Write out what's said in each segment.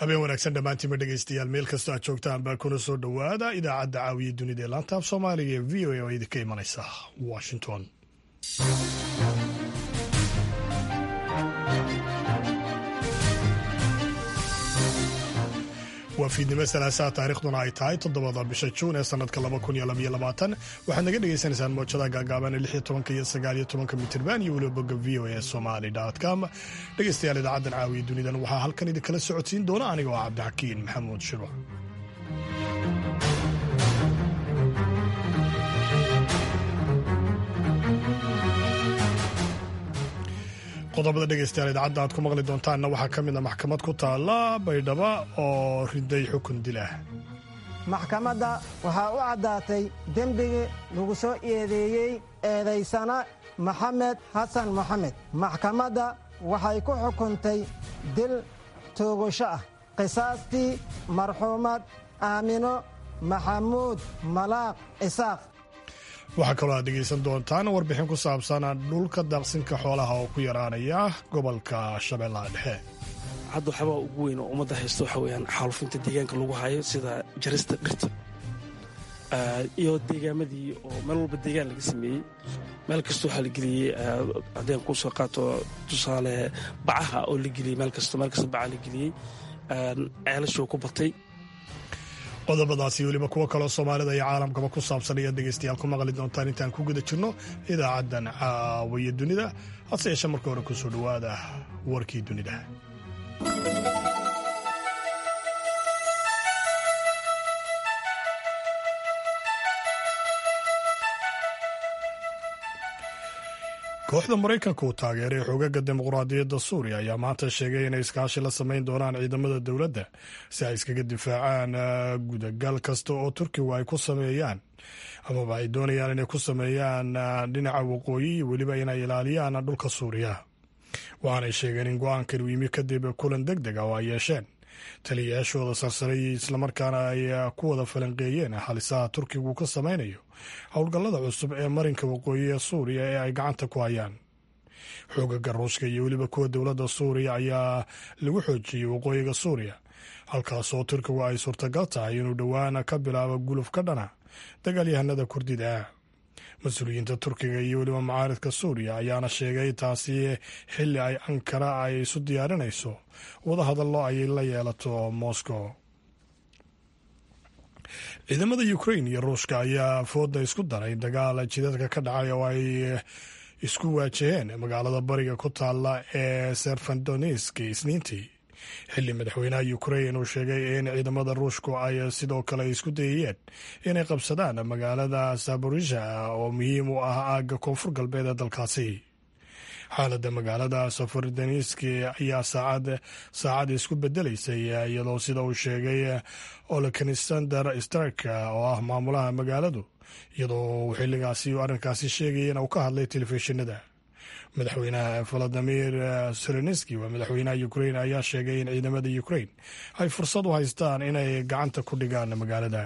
habeen wanaagsan dhammaantiinba dhegaystayaal meel kastoo aad joogtaan baa kuna soo dhowaada idaacadda caawiya dunida ee laantaaf soomaaliga ee v o a oo idinka imanaysa washington waa fiidnimo salaasaha taarikhduna ay tahay toddobada bisha juun ee sanadka waxaad naga dhagaysanaysaan moojada gaagaaban ee lixyo tobanka iyo sagaaliyo tobanka mitirban iyo weliba bogga v o a somali com dhegaystayaal idaacaddan caawiya dunidan waxaa halkan idinkala socodsiin doona aniga oo cabdixakiin maxamuud shirwa qodobada dhegaystayaal idaacadda aad ku maqli doontaanna waxaa ka mid a maxkamad ku taalla baydhaba oo riday xukun dil ah maxkamadda waxaa u caddaatay dembigii lagu soo eedeeyey eedaysana maxamed xasan moxamed maxkamadda waxay ku xukuntay dil toogasho ah qisaastii marxuumad aamino maxamuud malaaq isaaq waxaa kaloo aad dhegaysan doontaan warbixin ku saabsan dhulka daaqsinka xoolaha oo ku yaraanaya gobolka shabeellaha dhexe hadda waxyaabaa ugu weyn oo ummadda haysto waxa weyaan xaalufinta deegaanka lagu hayo sida jarista dhirta iyo deegaamadii oo meel walba deegaan laga sameeyey meel kasta waxaa la geliyey haddeen kuu soo qaato tusaale bacaha oo la geliyey meel kasto meel kasta bacaha la geliyey ceelashoo ku batay qodobadaasi weliba kuwo kaloo soomaalida iyo caalamkaba ku saabsan ayaad dhegaystayaal ku maqli doontaan intaan ku guda jirno idaacaddan caawiya dunida hase yeeshee marka hore kusoo dhowaada warkii dunida kooxda maraykanka uu taageeray xoogaga dimuqraadiyadda suuriya ayaa maanta sheegay inay iskaashi la samayn doonaan ciidamada dowladda si ay iskaga difaacaan gudagal kasta oo turkigu ay ku sameeyaan amaba ay doonayaan inay ku sameeyaan dhinaca waqooyi iyo weliba inay ilaaliyaan dhulka suuriya waxaanay sheegeen in go-aankan uu yimi kadib kulan deg deg ah oo ay yeesheen taliyayaashooda sarsaray islamarkaana ay ku wada falanqeeyeen halisaha turkigu ka samaynayo howlgallada cusub ee marinka waqooyi ee suuriya ee ay gacanta ku hayaan xoogaga ruushka iyo weliba kuwa dowladda suuriya ayaa lagu xoojiyey waqooyiga suuriya halkaasoo turkigu ay suurtagal tahay inuu dhowaan ka bilaabo guluf ka dhana dagaalyahanada kurdida ah mas-uuliyiinta turkiga iyo weliba macaaridka suuriya ayaana sheegay taasi xilli ay ankara ay isu diyaarinayso wadahadallo ay la yeelato moscow ciidamada ukrain iyo ruushka ayaa fooda isku daray dagaal jidadka ka dhacay oo ay isku waajaheen magaalada bariga ku taalla ee serfandonisk isniintii xilli madaxweynaha ukrain uu sheegay in ciidamada ruushku ay sidoo kale isku dayayeen inay qabsadaan magaalada saborisha oo muhiim u ah aagga koonfur galbeed ee dalkaasi xaaladda magaalada safardaniski ayaa saacad saacad isku bedelaysay iyadoo sida uu sheegay olekanisander stark oo ah maamulaha magaaladu iyadoo xilligaasi arrinkaasi sheegayana uu ka hadlay telefishinada madaxweynaha valadimir selenski waa madaxweynaha ukrain ayaa sheegay in ciidamada ukrain ay fursad u haystaan inay gacanta ku dhigaan magaalada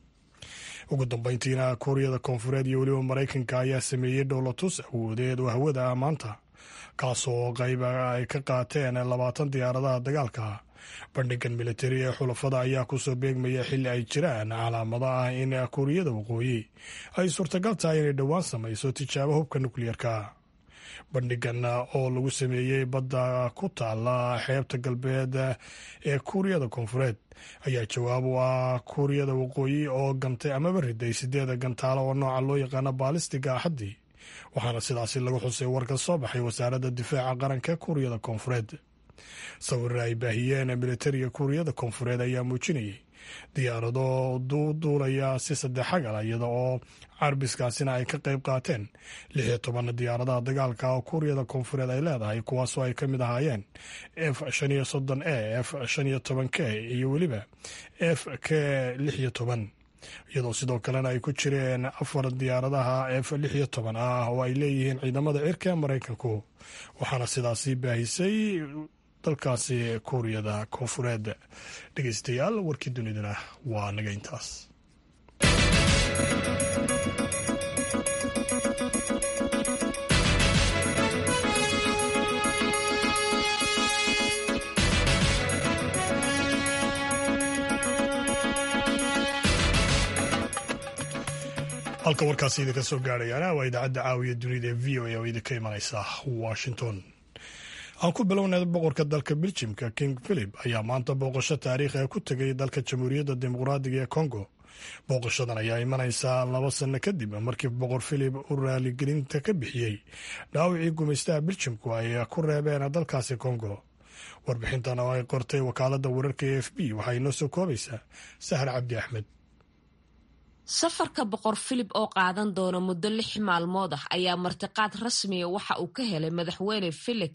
ugu dambeyntiina kuuriyada koonfureed iyo weliba maraykanka ayaa sameeyey dhowlatus awoodeed oo hawada maanta kaasoo qayb ay ka qaateen labaatan diyaaradaha dagaalka bandhigan militari ee xulafada ayaa kusoo beegmaya xilli ay jiraan calaamado ah in kuuriyada waqooyi ay suurtagal tahay inay dhowaan samayso tijaabo hubka nukliyeerka bandhigan oo lagu sameeyey badda ku taala xeebta galbeed ee kuuriyada koonfureed ayaa jawaab u ah kuuriyada waqooyi oo gantay amaba riday sideeda gantaalo oo nooca loo yaqaano baalistiga axaddii waxaana sidaasi lagu xusay warka soo baxay wasaaradda difaaca qaranka kuuriyada koonfureed sawirra ay baahiyeen militariga kuuriyada koonfureed ayaa muujinayay diyaarado duulaya si saddexagal iyada oo carbiskaasina ay ka qayb qaateen lix iyo toban diyaaradaha dagaalka oo kuuriyada koonfureed ay leedahay kuwaasoo ay ka mid ahaayeen f shan iyo soddon e f shan iyo toban k iyo weliba f k lix iyo toban iyadoo sidoo kalena ay ku jireen afar diyaaradaha f lix iyo toban ah oo ay leeyihiin ciidamada cirka ee maraykanku waxaana sidaasi baahisay dalkaasi kuuriyada koonfureed dhegeystayaal warkii dunidana waa naga intaas halka warkaasi idinka soo gaadhayaana waa idaacadda caawiya dunida ee v o a oo idinka imanaysa washington aan ku bilownay boqorka dalka beljimka king philip ayaa maanta booqasho taariikhi ah ku tegay dalka jamhuuriyadda dimuqraadiga ee congo booqashadan ayaa imanaysaa laba sanno kadib markii boqor philip uu raaligelinta ka bixiyey dhaawicii gumaystaha beljimku ay ku reebeen dalkaasi congo warbixintan oo ay qortay wakaaladda wararka e f b waxay inoo soo koobaysaa sahar cabdi axmed safarka boqor filip oo qaadan doona muddo lix maalmood ah ayaa martiqaad rasmiya waxa uu ka helay madaxweyne felix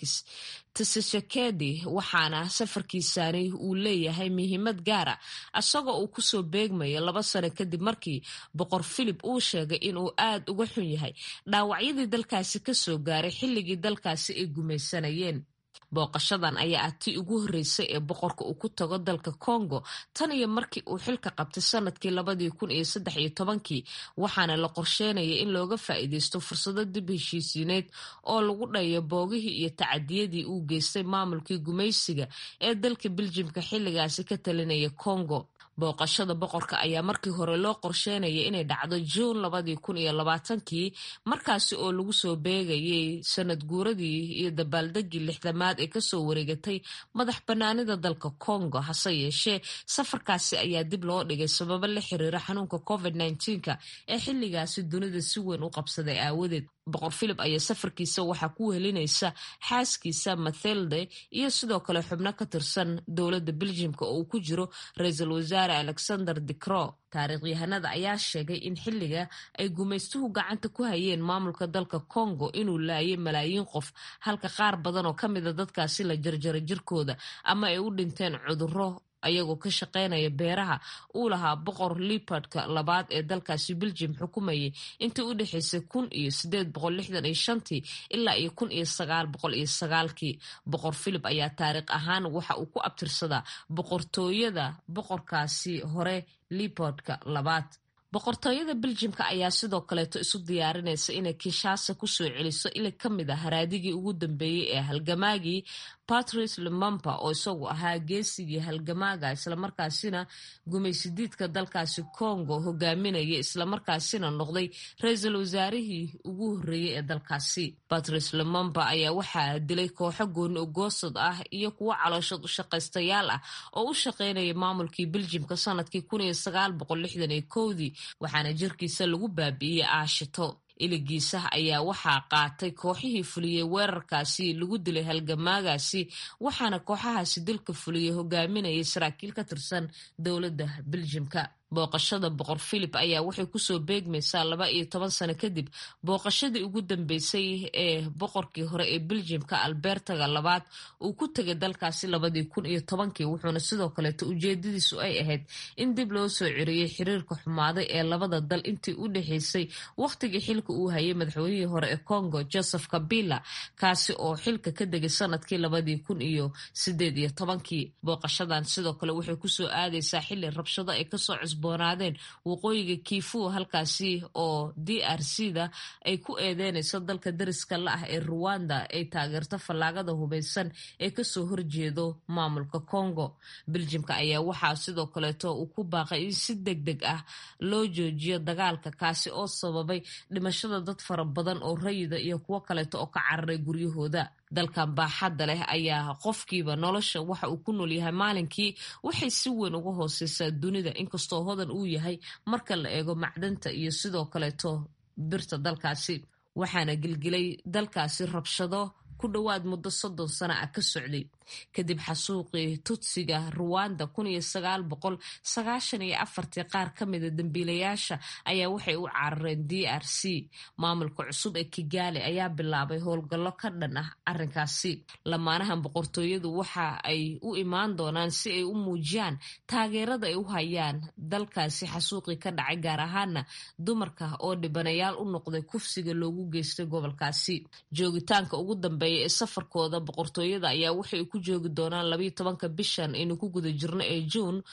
tshisekedi waxaana safarkiisani uu leeyahay muhiimad gaara isagoo uu kusoo beegmaya laba sano kadib markii boqor filip uu sheegay inuu aad uga xun yahay dhaawacyadii dalkaasi kasoo gaaray xilligii dalkaasi ay gumaysanayeen booqashadan ayaa ah tii ugu horreysay ee boqorka uu ku tago dalka congo tan iyo markii uu xilka qabtay sanadkii labadii kun iyo saddex iyo tobankii waxaana la qorsheynaya in looga faa'iideysto fursado dib heshiisiineed oo lagu dhayo boogihii iyo tacadiyadii uu geystay maamulkii gumaysiga ee dalka beljimka xilligaasi ka talinaya congo booqashada boqorka ayaa markii hore loo qorsheynaya inay dhacdo juun labadii kun iyo labaatankii markaasi oo lagu soo beegayay sanad guuradii iyo dabaaldegii lixdamaad ee kasoo wareegatay madax banaanida dalka congo hase yeeshee safarkaasi ayaa dib loo dhigay sababo la xiriira xanuunka covid nka ee xilligaasi dunida si weyn u qabsaday aawadeed boqor philip ayaa safarkiisa waxaa ku wehelinaysa xaaskiisa mathelde iyo sidoo kale xubno ka tirsan dowladda beljimka oo uu ku jiro ra-iisul wasaare alexander dicro taariikhyahanada ayaa sheegay in xilliga ay gumaystuhu gacanta ku hayeen maamulka dalka congo inuu laayay malaayiin qof halka qaar badan oo ka mida dadkaasi la jarjaray jirkooda ama ay u dhinteen cudurro ayagoo ka shaqeynaya beeraha uu lahaa boqor liipardka labaad ee dalkaasi beljim xukumayay intii u dhexaysay kun iyo sideed boqol lixdan iyo shantii ilaa iyo kun iyo sagaal boqol iyo sagaalkii boqor philip ayaa taariikh ahaan waxa uu ku abtirsadaa boqortooyada boqorkaasi hore liipardka labaad boqortooyada beljimka ayaa sidoo kaleeto isu diyaarinaysa inay kinshasa kusoo celiso ili ka mid a haraadigii ugu dambeeyey ee halgamaagii patrice lumumba oo isagu ahaa geesigii halgamaaga islamarkaasina gumaysidiidka dalkaasi congo hogaaminaya islamarkaasina noqday ra-iisul wasaarihii ugu horreeyey ee dalkaasi patrice lumumba ayaa waxaa dilay kooxo gooni ogoosad ah iyo kuwo calooshood u shaqaystayaal ah oo u shaqeynaya maamulkii beljimka sanadkii kun iyo sagaal boqol lixdan iyo kowdii waxaana jirkiisa lagu baabi'iyey aashito iligiisa ayaa waxaa qaatay kooxihii fuliyey weerarkaasi lagu dilay halgamaagaasi waxaana kooxahaasi dilka fuliyey hogaaminayay saraakiil ka tirsan dowladda beljimka booqashada boqor philip ayaa waxay kusoo beegmaysaa laba iyo toban sano kadib booqashadii ugu dambeysay ee boqorkii hore ee beljimka albertaga labaad uu ku tegay dalkaasi labadii kun iyo tobankii wuxuuna sidoo kaleeto ujeedadiisu ay ahayd in dib loo soo ciriyey xiriirka xumaaday ee labada dal intii u dhexaysay wakhtigii xilka uu hayay madaxweynihii hore ee congo joseph kabila kaasi oo xilka ka degay sanadkii labadii kun iyo sideed iyo tobankii booqashadan sidoo kale waxay kusoo aadaysaa xili rabshado ay kasoo cusboonaadeen waqooyiga kiifu halkaasi oo d r c da ay ku eedeynayso dalka dariska la ah ee ruwanda ay taageerto fallaagada hubeysan ee kasoo horjeedo maamulka congo beljimka ayaa waxaa sidoo kaleeto uu ku baaqay in si deg deg ah loo joojiyo dagaalka kaasi oo sababay dhimashada dad fara badan oo rayida iyo kuwo kaleeto oo ka cararay guryahooda dalkan baaxadda leh ayaa qofkiiba nolosha waxa uu ku nool yahay maalinkii waxay si weyn uga hooseysaa dunida inkastoo hodan uu yahay marka la eego macdanta iyo sidoo kaleeto birta dalkaasi waxaana gilgilay dalkaasi rabshado ku dhowaad muddo soddon sano ah ka socday kadib xasuuqii tutsiga ruwanda kun iyo sagaal boqol sagaashan iyo afartii qaar ka mida dembiilayaasha ayaa waxay u carareen d r c maamulka cusub ee kigaali ayaa bilaabay howlgallo ka dhan ah arrinkaasi lamaanahan boqortooyadu waxa ay u imaan doonaan si ay u muujiyaan taageerada ay u hayaan dalkaasi xasuuqii ka dhacay gaar ahaana dumarka oo dhibanayaal u noqday kufsiga loogu geystay gobolkaasi joogitaanka ugu dambeeya ee safarkooda boqortooyada ayaa waxay ku joogi doonaan labayo tobanka bishan aynu ku guda jirno ee juun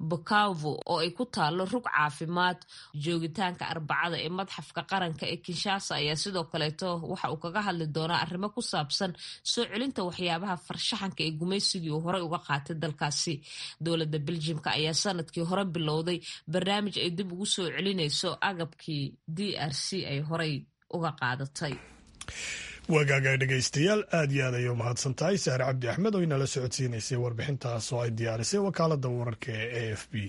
bukavu oo ay ku taalo rug caafimaad joogitaanka arbacada ee madxafka qaranka ee kinshasa ayaa sidoo kaleeto waxa uu kaga hadli doonaa arrimo ku saabsan soo celinta waxyaabaha farshaxanka ee gumaysigii uu horey uga qaatay dalkaasi dowladda beljimka ayaa sanadkii hore bilowday barnaamij ay dib ugu soo celinayso agabkii d r c ay horey uga qaadatay wagaaga dhegaystayaal aad iyo aad ayay u mahadsan tahay sahre cabdi axmed oo inala socodsiinaysay warbixintaas oo ay diyaarisay wakaalada wararka ee a f b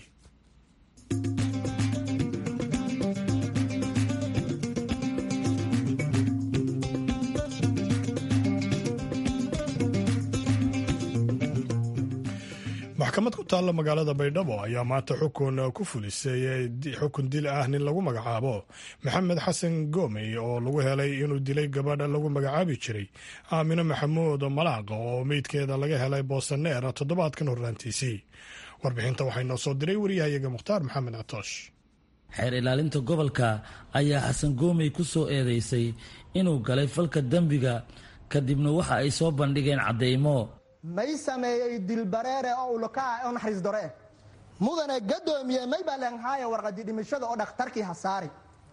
maxkamad ku taalla magaalada baydhabo ayaa maanta xukun ku fulisay xukun dil ah nin lagu magacaabo maxamed xasan goomey oo lagu helay inuu dilay gabadha lagu magacaabi jiray aamino maxamuud malaaqa oo meydkeeda laga helay boosaneer toddobaadkan horraantiisii warbixinta waxay noo soo diray wariyahayaga mukhtaar maxamed catoosh xeer ilaalinta gobolka ayaa xasan goomey ku soo eedeysay inuu galay falka dembiga kadibna waxa ay soo bandhigeen caddeymo may sameeyey dilbareere oo ulkaa oo naxariis dore mudane gadoomiye may baa leenhaaya warqadii dhimashada oo dhakhtarkii hasaari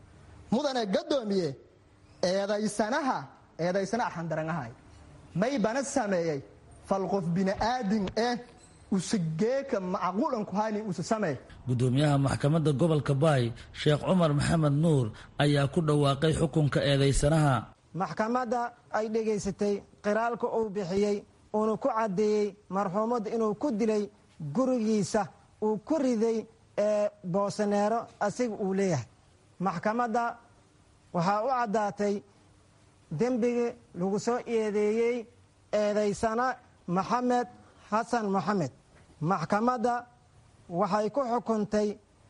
mudane gadoomiye eedaysanaha eedaysana arxandarangahay may bana sameeyey fal qof bini'aadin eh usageeka macquulanku hayni usa samee gudoomiyaha maxkamadda gobolka baay sheekh cumar maxamed nuur ayaa ku dhawaaqay xukunka eedaysanaha maxkamadda ay dhegaysatay qiraalka uu bixiyey uunu ku caddeeyey marxuumad inuu ku dilay gurigiisa uu ku riday ee boosaneero asiga uu leeyahay maxkamadda waxaa u caddaatay dembigii lagu soo eedeeyey eedaysana maxamed xasan moxamed maxkamadda waxay ku xukuntay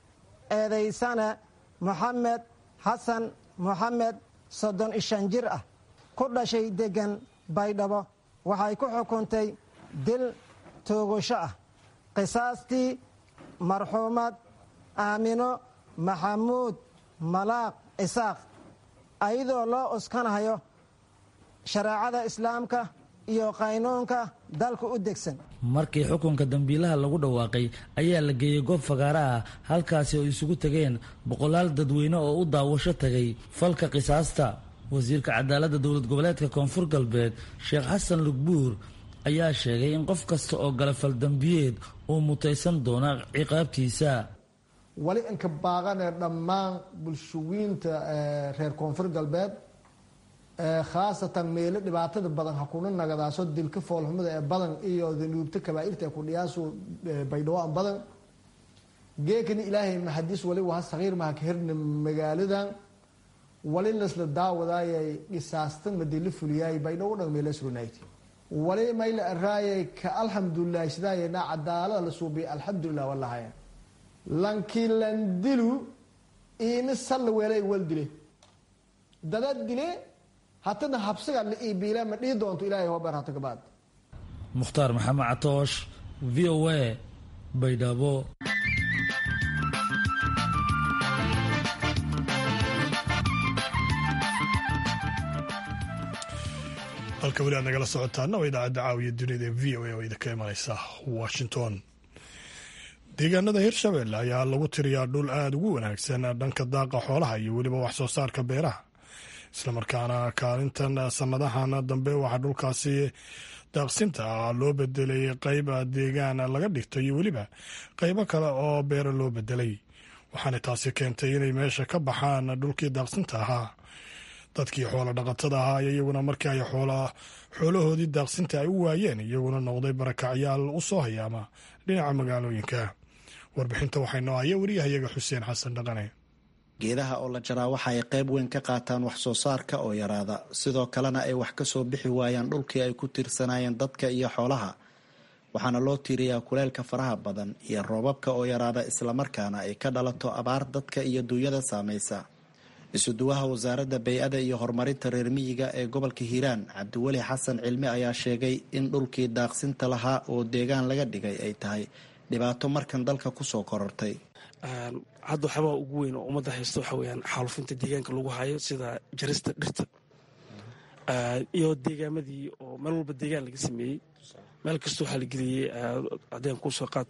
eedaysana moxamed xasan moxamed soddon iyo shan jir ah ku dhashay deggan baydhabo waxay ku xukuntay dil toogasho ah qisaastii marxuumad aamino maxamuud malaaq isaaq ayadoo loo uskanahayo shareecada islaamka iyo qaynuunka dalka u degsan markii xukunka dambiilaha lagu dhawaaqay ayaa la geeyey goob fagaara ah halkaasi oo isugu tegeen boqolaal dadweyne oo u daawasho tagay falka qisaasta wasiirka cadaaladda dowlad goboleedka koonfur galbeed sheekh xasan lugbuur ayaa sheegay in qof kasta oo gala faldambiyeed uu mutaysan doona ciqaabtiisa wali inka baaqanee dhammaan bulshawiinta reer koonfur galbeed khaasatan meelo dhibaatada badan ha kuna nagadaaso dilka foolxumada ee badan iyo danuubta kabaa'irta ee kudhiyaasu baydhawaan badan geekani ilaahay maxadiis wali waha sagiir maha ka herna magaaladan wali lasla daawadaayay dhisaastan madila fuliyaay baydhawo dhan meelasrunayti wali mayla araayay ka alxamdulilah sidaayena cadaalada la suubiya alxamdulilah walahaya lankiin lan dilu iina salla weelay wal dile dada dile hatana habsiga la iibiila ma dhihi doonto ilaahay hobeer hata gabaad mukhtaar maxamed catoosh v o a baydhabo halka weli aad nagala socotaana waa idaacadda caawiya dunida ee v o a oo idinka imanaysa washington deegaanada hirshabelle ayaa lagu tiriyaa dhul aada ugu wanaagsan dhanka daaqa xoolaha iyo weliba wax soo saarka beeraha islamarkaana kaalintan sanadahan dambe waxaa dhulkaasi daaqsinta ah loo bedelay qayb deegaan laga dhigto iyo weliba qaybo kale oo beera loo bedelay waxaana taasi keentay inay meesha ka baxaan dhulkii daaqsinta ahaa dadkii xoolo dhaqatada ahaa iyaguna markii ay xoolahoodii daaqsinta ay u waayeen iyaguna noqday barakacyaal u soo hayaama dhinaca magaalooyinka warbixinta waxay noo haya wariyahayaga xuseen xasan dhaqane geedaha oo la jaraa waxa ay qayb weyn ka qaataan wax soo saarka oo yaraada sidoo kalena ay wax ka soo bixi waayaan dhulkii ay ku tiirsanaayeen dadka iyo xoolaha waxaana loo tiiriyaa kuleylka faraha badan iyo roobabka oo yaraada islamarkaana ay ka dhalato abaar dadka iyo duunyada saamaysa isuduwaha wasaaradda bay-ada iyo horumarinta reer miyiga ee gobolka hiiraan cabdiweli xasan cilmi ayaa sheegay in dhulkii daaqsinta lahaa oo deegaan laga dhigay ay tahay dhibaato markan dalka kusoo korortay hadda waxyaabaa ugu weyn oo ummadda haysta waxa weyaan xaalufinta deegaanka lagu hayo sida jarista dhirta iyo deegaamadii oo meel walba deegaan laga sameeyey meel kasta waxaa la geliyey haddeen kusoo qaato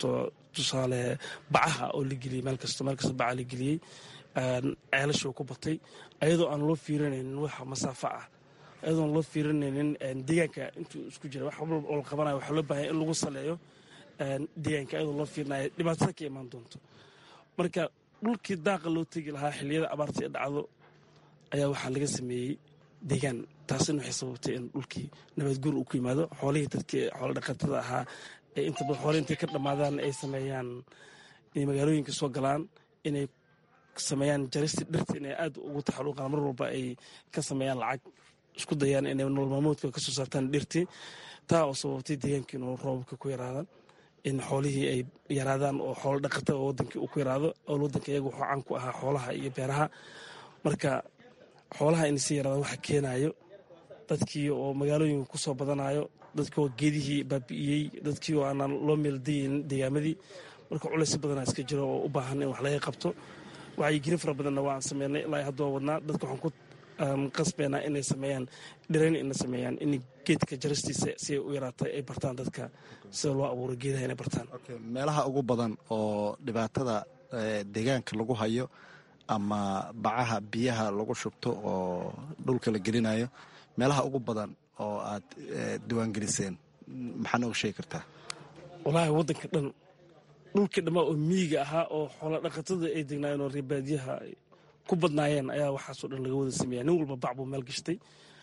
tusaale bacaha oo la geliyey meel kasta meel kasta baca la geliyey ceelashoo ku batay ayadoo aan loo fiirinaynin waxa masaafo ah ayadoo aan loo fiirinaynin deegaanka intuu isku jira wax walba oo la qabanayo waxaa loo baahanya in lagu saleeyo deegaanka ayadoo loo fiirinayo dhibaatada ka imaan doonto marka dhulkii daaqa loo tegi lahaa xilliyada abaarta ee dhacdo ayaa waxaa laga sameeyey deegaan taasina waxay sababtay in dhulkii nabadguur uu ku yimaado xoolihii dadkii xoolo dhaqatada ahaa ee inta badan xoole intay ka dhammaadaan ay sameeyaan inay magaalooyinka soo galaan inay sameeyaan jarista dhirta inay aad ugu taxaluuqaan mar walba ay ka sameeyaan lacag isku dayaan inay nolol maamoodka ka soo saartaan dhirtii taa oo sababtay deegaankii inuu roobabka ku yaraadaan in xoolihii ay yaraadaan oo xoolo dhaqatada oo wadankii uu ku yaraado oo wadanka iyaga wuxuu caan ku ahaa xoolaha iyo beeraha marka xoolaha in si yaraada waxa keenayo dadkii oo magaalooyinka ku soo badanayo dadkii oo geedihii baabi'iyey dadkii oo aanaan loo meeldayeyn deegaamadii marka culays badanaa iska jiro oo u baahan in wax laga qabto wacyigelin fara badanna waan sameynay ilaa hadda waa wadnaa dadka waxaan ku qasbeynaa inay sameeyaan dhirayn inay sameeyaan in geedka jaristiisa si ay u yaraatay ay bartaan dadka sida loo abuuro geedaha inay bartaan meelaha ugu badan oo dhibaatada deegaanka lagu hayo ama bacaha biyaha lagu shubto oo dhulka la gelinayo meelaha ugu badan oo aad diiwaangeliseen maxaa nooga sheegi kartaa walaahi waddanka dhan dhulkii dhammaa oo miyiga ahaa oo xoola dhaqatada ay degnaayeen oo reebaadiyaha ay ku badnaayeen ayaa waxaasoo dhan laga wada sameeya nin walba bac buu meel gashtay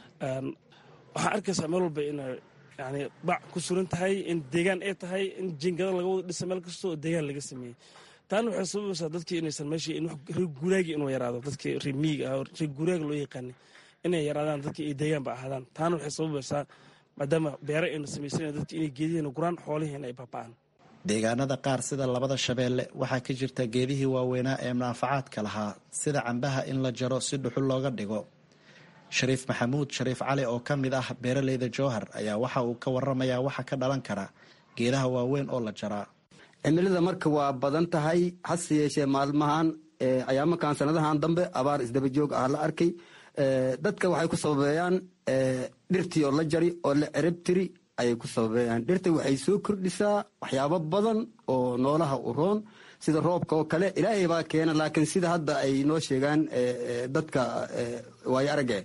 waxaa arkaysaa meel walba inay yani bac ku suran tahay in deegaan ay tahay in jingada laga wada dhisa meel kasta oo deegaan laga sameeyey taana waxay sababaysaa dadkii inaysan meeshii reer guuraagi inuu yaraado dadkii reer miyiga ah oo reer guuraaga loo yaqaanay inay yaraadaan dadkii ay deegaanba ahaadaan taana waxay sababaysaa maadaama beere ayna samaysanayn dadki inay geedihiina guraan xoolihiina ay baaba'aan deegaanada qaar sida labada shabeelle waxaa ka jirta geedihii waaweynaa ee munaafacaadka lahaa sida cambaha in la jaro si dhuxul looga dhigo shariif maxamuud shariif cali oo ka mid ah beeraleyda jowhar ayaa waxa uu ka waramayaa waxa ka dhalan kara geedaha waaweyn oo la jaraa cimilada marka waa badan tahay hase yeeshee maalmahan ayaamakan sanadahan dambe abaar isdaba joog ah la arkay dadka waxay ku sababeeyaan dhirtii oo la jari oo la cerabtiri ayay ku sababeeyaan dhirta waxay soo kordhisaa waxyaabo badan oo noolaha u roon sida roobka oo kale ilaahay baa keena laakiin sida hadda ay noo sheegaan dadka waayo arage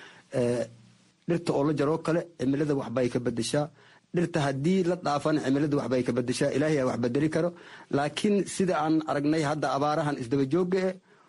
dhirta oo la jaroo kale cimilada waxbay ka bedeshaa dhirta haddii la dhaafana cimilada waxbay ka bedeshaa ilaahay aa wax bedeli karo laakiin sida aan aragnay hadda abaarahan isdaba jooga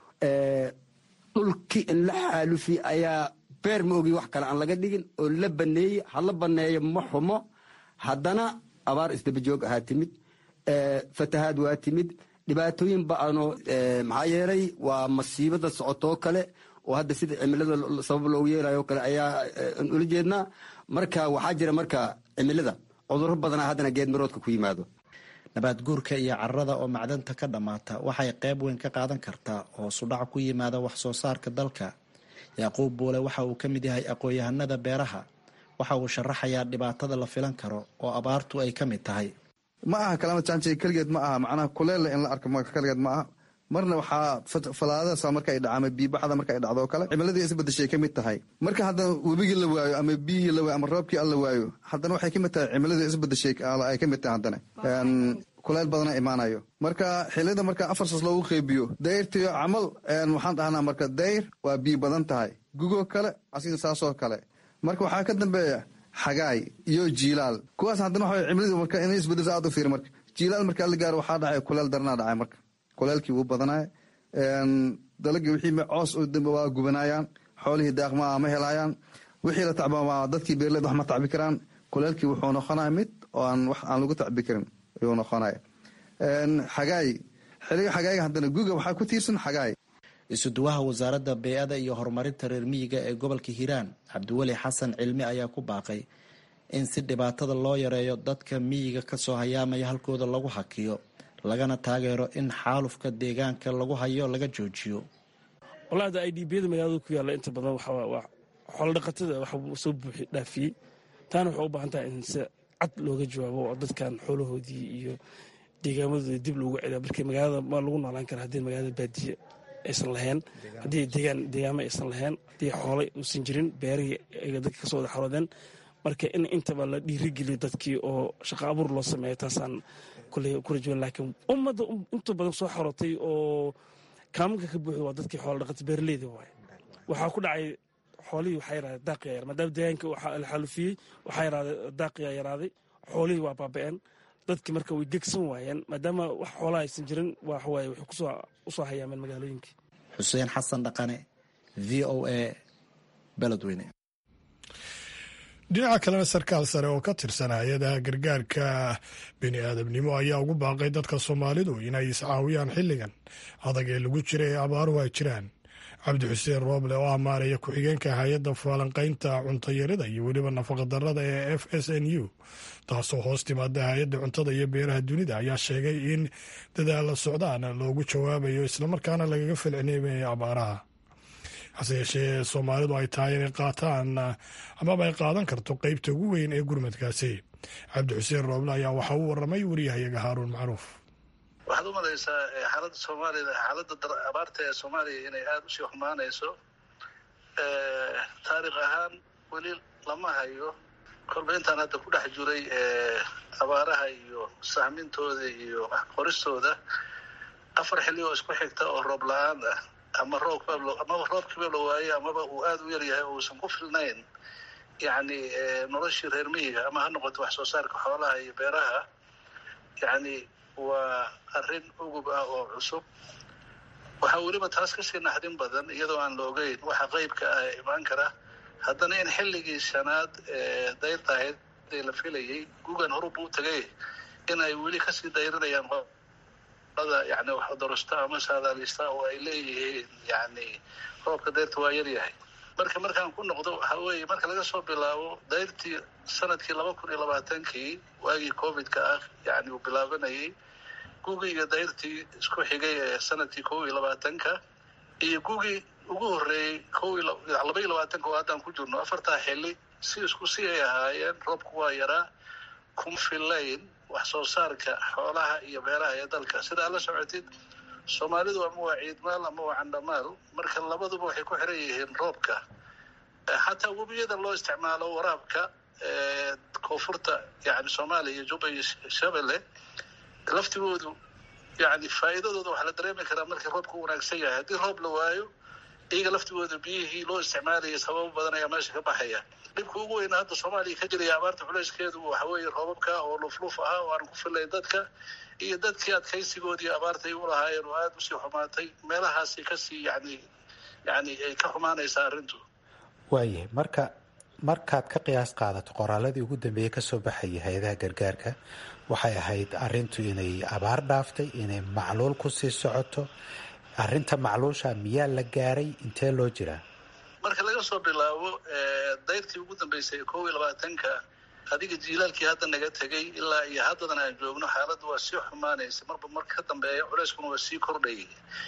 dhulkii in la xaalufi ayaa beer ma ogi wax kale aan laga dhigin oo la baneeyey ha la baneeyo ma xumo haddana abaar isdaba joog ahaa timid fatahaad waa timid dhibaatooyin ba-ano maxaa yeelay waa masiibada socotoo kale oo hadda sida cimilada sabab loogu yeelayo kale ayaa ula jeednaa marka waxaa jira marka cimilada cuduro badanaa haddana geedmaroodka ku yimaado nabaad guurka iyo carada oo macdanta ka dhammaata waxay qayb weyn ka qaadan kartaa oo sudhac ku yimaada wax soo saarka dalka yacquub buule waxa uu ka mid yahay aqoon-yahanada beeraha waxa uu sharaxayaa dhibaatada la filan karo oo abaartu ay ka mid tahay ma aha kalaama jaanjay keligeed ma aha macnaha kuleelle in la arko keligeed ma aha marna waxaa falaadadaas marka ay dhaca ama biibaxda marka ay dhacdo oo kale cimiladii isbadashay ka mid tahay marka haddana webigii la waayo ama biyihii la waayo ama roobkii alla waayo haddana waxay ka mid tahay cimiladii isbadashay ay ka mid tahay haddana kuleyl badana imaanayo marka xiliyada marka afarsaas loogu qeybiyo dayrtiyo camal waxaan dhahnaa marka dayr waa biyo badan tahay gugoo kale asiga saasoo kale marka waxaa ka dambeeya xagaay iyo jiilaal kuwaas haddana waxa cimiladu marka inay isbedesa aad u fiiri marka jiilaal markaa la gaaro waxaa dhacay kuleel daranaa dhacay marka kuleelkii wuu badanaya dalagii wixii coos waa gubanayaan xoolihii daaqmaa ma helayaan wixii la tacba dadkii beerleed wax ma tacbi karaan kuleelkii wuxuu noqonaya mid oo aan wax aan lagu tacbi karin ayuu noqonaya xagaay xiliga xagaayga haddana guga waxaa ku tiirsan xagaay isuduwaha wasaaradda bey-ada iyo horumarinta reer miyiga ee gobolka hiiraan cabdiweli xasan cilmi ayaa ku baaqay in si dhibaatada loo yareeyo dadka miyiga kasoo hayaamaya halkooda lagu hakiyo lagana taageero in xaalufka deegaanka lagu hayo laga joojiyo walaada i d biyada magaalada ku yaalla inta badan waa xoolodhaqatada wax soo buuxi dhaafiyey taana waxay u baahan tahay in si cad looga jawaabo oo dadkan xoolahoodii iyo deegaamadooda dib loogu celiya marka magaalada ma lagu noolaan kara haddii magaalada baadiye aysan lahayn haddii deegaan deegaamo aysan lahayn haddii xoolay uusan jirin beerihii ay dadka kasoo wada xaroodeen marka in intaba la dhiirigeliyo dadkii oo shaqo abuur loo sameeyo taasaan koley ku rajawan laakiin ummadda inta badan soo xorotay oo kaamanka ka buuxda waa dadkii xoola dhaqata beeraleyda waay waxaa ku dhacay xoolihii waxaa yaraadeen daaqiyaa yar maadaama deegaanka la xaalufiyey waxaa yaraadeen daaqiyaa yaraaday xoolihii waa baaba'een dadkii marka way gegsan waayeen maadaama wax xoolaha aysan jirin waxawaaye waxay kusoo usoo hayaameen magaalooyinkii xuseen xasan dhaqane v o a beledweyne dhinaca kalena sarkaal sare oo ka tirsan hay-adaha gargaarka bini aadamnimo ayaa ugu baaqay dadka soomaalidu inay iscaawiyaan xilligan adag ee lagu jira ee abaaruhu ay jiraan cabdi xuseen rooble oo amaanaya ku-xigeenka hay-adda faalanqaynta cuntayarida iyo weliba nafaqadarrada ee f s n u taasoo hoos timaada hay-adda cuntada iyo beeraha dunida ayaa sheegay in dadaalla socdaan loogu jawaabayo islamarkaana lagaga falcelinaya abaaraha hase yeeshee soomaalidu ay tahay inay qaataan amaba ay qaadan karto qeybta ugu weyn ee gurmadkaasi cabdi xuseen rooble ayaa waxa uu waramay wariyahayaga haaruun macruuf waxaad u malaysaa xaaladda soomaalida xaaladda abaarta ee soomaaliya inay aada usii xumaanayso taariikh ahaan weli lama hayo kolba intaan hadda ku dhex jiray abaaraha iyo sahmintooda iyo qoristooda afar xilli oo isku xigta oo roob la-aan ah ama roobka amaba roobkiiba la waaye amaba uu aada u yaryahay oo uusan ku filnayn yacni noloshii reer miyiga ama ha noqoto wax soo saarka xoolaha iyo beeraha yacni waa arrin ugub ah oo cusub waxaa weliba taas kasii naxdin badan iyadoo aan la ogeyn waxa qeybka ah ee imaan kara haddana in xilligii shanaad ee dayrta ahayd ee la filayay gugan horuba u tagay in ay weli kasii dayrinayaan yani wax dorosta ama saadaalista oo ay leeyihiin yani roobka dayrta waa yaryahay marka markaan ku noqdo waxa weeye marka laga soo bilaabo dayrtii sanadkii laba kun iyo labaatankii waagii covidka ah yani uu bilaabanayay gugii iyo dayrtii isku xigay ee sanadkii kow iyo labaatanka iyo gugii ugu horreeyey kow laba iyo labaatanka oo haddaan ku jirno afartaa xilli si isku si ay ahaayeen roobku waa yaraa kuma filayn wax soo saarka xoolaha iyo beeraha ee dalka sidaa la socotid soomaalidu ama waa ciidmaal ama waa candhamaal marka labaduba waxay ku xiran yihiin roobka xataa webiyada loo isticmaalo waraabka koonfurta yani soomaaliya iyo juba iyo shabelle laftigoodu yani faa'iidadooda waxaa la dareemi karaa markii roobka u wanaagsan yahay haddii roob la waayo iyaga laftigooda biyihii loo isticmaalayay sababo badan ayaa meesha ka baxaya dhibka ugu weyna hadda soomaaliya ka jiraya abaarta culeyskeedu waxa weeye roobabka oo lufluf ah oo aan ku filayn dadka iyo dadkii adkaysigoodii abaartay u lahaayeen oo aada usii xumaatay meelahaasi kasii yani yani ay ka xumaanaysaa arrintu waayahay marka markaad ka qiyaas qaadato qoraaladii ugu dambeeyey kasoo baxayay hay-adaha gargaarka waxay ahayd arintu inay abaar dhaaftay inay macluul kusii socoto arinta macluusha miyaa la gaaray intee loo jiraa marka laga soo bilaabo dayrtii ugu dambeysay kow iyo labaatanka adiga jiilaalkii hadda naga tegay ilaa iyo haddadan aan joogno xaaladda waa sii xumaanaysa marba marka ka dambeeya culeyskuna waa sii kordhayay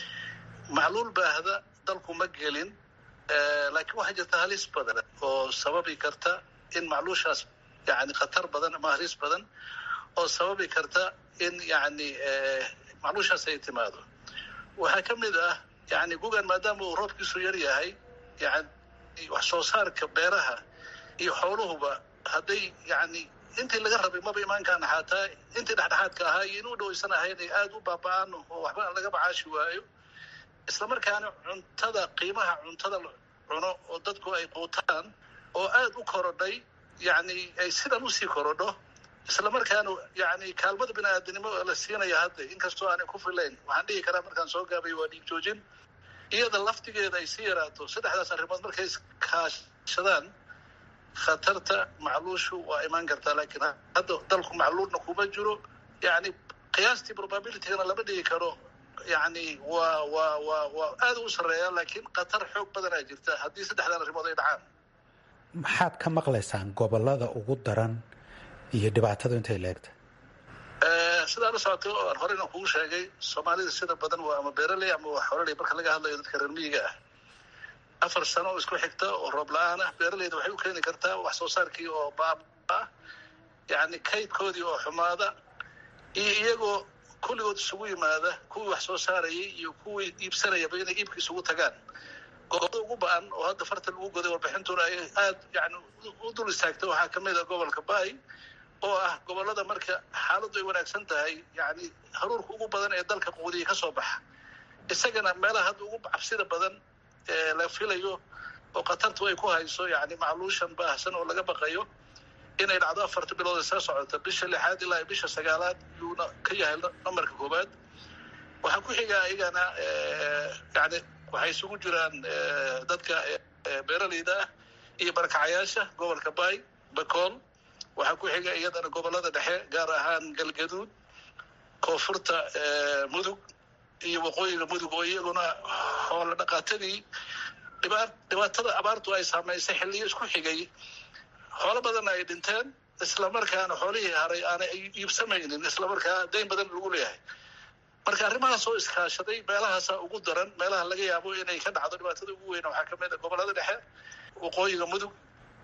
macluul baahda dalku ma gelin laakiin waxaa jirta halis badan oo sababi karta in macluushaas yani khatar badan ama halis badan oo sababi karta in yani macluushaas ay timaado waxaa ka mid ah yani gugan maadaama uu roobkiisu yar yahay yani wax soo saarka beeraha iyo xooluhuba hadday yani intii laga rabay maba imaankaan xaataa intii dhexdhexaadka ahaa iyo inuu dhowaysan ahayn ay aada u baaba-aan oo waxba laga macaashi waayo islamarkaana cuntada qiimaha cuntada cuno oo dadku ay quutaan oo aada u korodhay yani ay sidan usii korodho islamarkaana yani kaalmada bini aadanimo la siinaya hadda inkastoo aanay ku filayn waxaan dhihi karaa markaan soo gaabay waa dhiig joojin iyada laftigeeda ay sii yaraato saddexdaas arrimood markay iskaashadaan khatarta macluushu waa imaan kartaa laakiin hadda dalku macluulna kuma jiro yani qiyaastii probabilitygana lama dhigi karo yani waa waa waa waa aada u sarreeya laakiin khatar xoog badanaa jirta haddii saddexdan arrimood ay dhacaan maxaad ka maqlaysaan gobolada ugu daran iyo dhibaatadu intay leegta sidaa la socoto aan horeyna kugu sheegay soomaalida sida badan waa ama beeraley ama waa xoololey marka laga hadlayo dadka reer miyiga ah afar sano oo isku xigta oo roob la-aan ah beeraleyda waxay u keeni kartaa wax soo saarkii oo baaba ah yani kaydkoodii oo xumaada iyo iyagoo kulligood isugu yimaada kuwii wax soo saarayay iyo kuwii iibsanayaba inay iibka isugu tagaan gobolada ugu ba-an oo hadda farta lagu goday warbixintuna ay aada yani u dul istaagta waxaa kamid a gobolka bay oo ah gobollada marka xaaladdu ay wanaagsan tahay yani haruurka ugu badan ee dalka quudiya ka soo baxa isagana meelaha hadda ugu cabsida badan ee la filayo oo khatartu ay ku hayso yani macluushan baahsan oo laga baqayo inay dhacdo afarta bilood ee soo socota bisha lixaad ilaa bisha sagaalaad yuuna ka yahay nambarka koowaad waxaa ku xigaa iyagana yani waxay isugu jiraan dadka beeraleyda ah iyo barakacayaasha gobolka bay bakool waxaa ku xiga iyadana gobollada dhexe gaar ahaan galgaduud koonfurta mudug iyo waqooyiga mudug oo iyaguna xoolo dhaqaatadii dhibaatada abaartu ay saamaysay xilliyo isku xigay xoolo badanna ay dhinteen islamarkaana xoolihii haray aanay iibsamaynin islamarkaa dayn badan lagu leeyahay marka arrimahaas oo iskaashaday meelahaasa ugu daran meelaha laga yaabo inay ka dhacdo dhibaatada ugu weyn waxaa kamid a gobollada dhexe waqooyiga mudug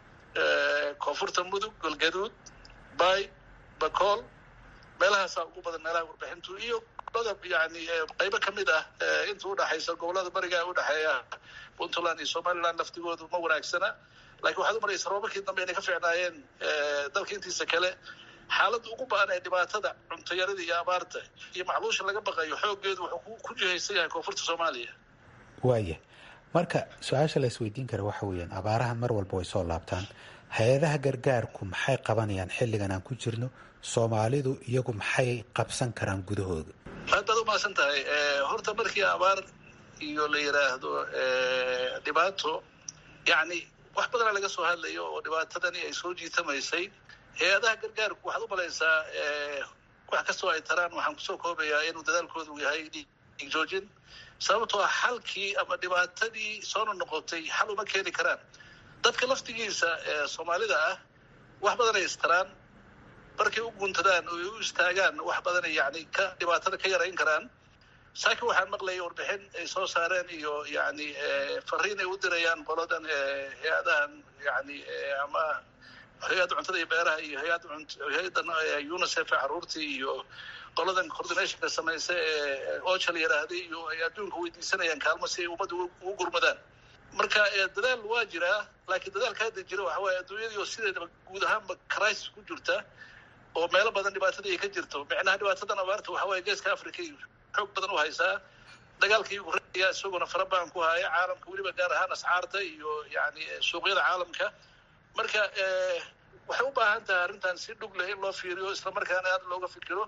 koonfurta mudug galgaduud bay bakool meelahaasaa ugu badan meelaha warbixintu iyo gobolada yani qaybo kamid ah inta udhaxaysa gobolada bariga udhexeeya puntland iyo somaliland laftigoodu ma wanaagsana lakiin waxaad u maraysa roobabkii dambe inay ka fiicnaayeen dalka intiisa kale xaaladda ugu ba-an ee dhibaatada cuntayarada iyo abaarta iyo macluusha laga baqayo xooggeedu wuxuu ku jihaysan yahay koonfurta soomaaliya waaya marka su-aasha la isweydiin kara waxa weeyaan abaaraha mar walba way soo laabtaan hay-adaha gargaarku maxay qabanayaan xilligan aan ku jirno soomaalidu iyagu maxay qabsan karaan gudahooda aad baad umahadsan tahay horta markii abaar iyo la yidhaahdo dhibaato yani wax badana laga soo hadlayo oo dhibaatadani ay soo jiitamaysay hay-adaha gargaarku waxaad u malaysaa wax kastoo ay taraan waxaan kusoo koobayaa inuu dadaalkoodu yahay joojin sababtoo ah xalkii ama dhibaatadii soona noqotay xal uma keeni karaan dadka laftigiisa ee soomaalida ah wax badanay istaraan markay u guuntadaan oo ay u istaagaan wax badanay yani ka dhibaatada ka yarayn karaan saakin waxaan maqlayay warbixin ay soo saareen iyo yani fariin ay u dirayaan qoladan hay-adahan yani ama hay-adda cuntada iyo beeraha iyo hay-adda hay-addan unicef caruurtii iyo qoladan coordinationka samaysa ee ocha la yidhaahday iyo ay adduunka weydiisanayaan kaalmo si ay ummadda ugu gurmadaan marka dadaal waa jiraa laakiin dadaalka hadda jira waxa waaye adduunyadii oo sideedaba guud ahaanba crisis ku jirta oo meelo badan dhibaatadii ay ka jirto micnaha dhibaatadan abaarta waxa waaye geeska africa iyo xoog badan u haysaa dagaalkii ugureeya isaguna farabaan ku haya caalamka weliba gaar ahaan ascaarta iyo yani suuqyada caalamka marka waxay u baahan tahay arrintan si dhug leh in loo fiiriyo islamarkaana aad looga fikiro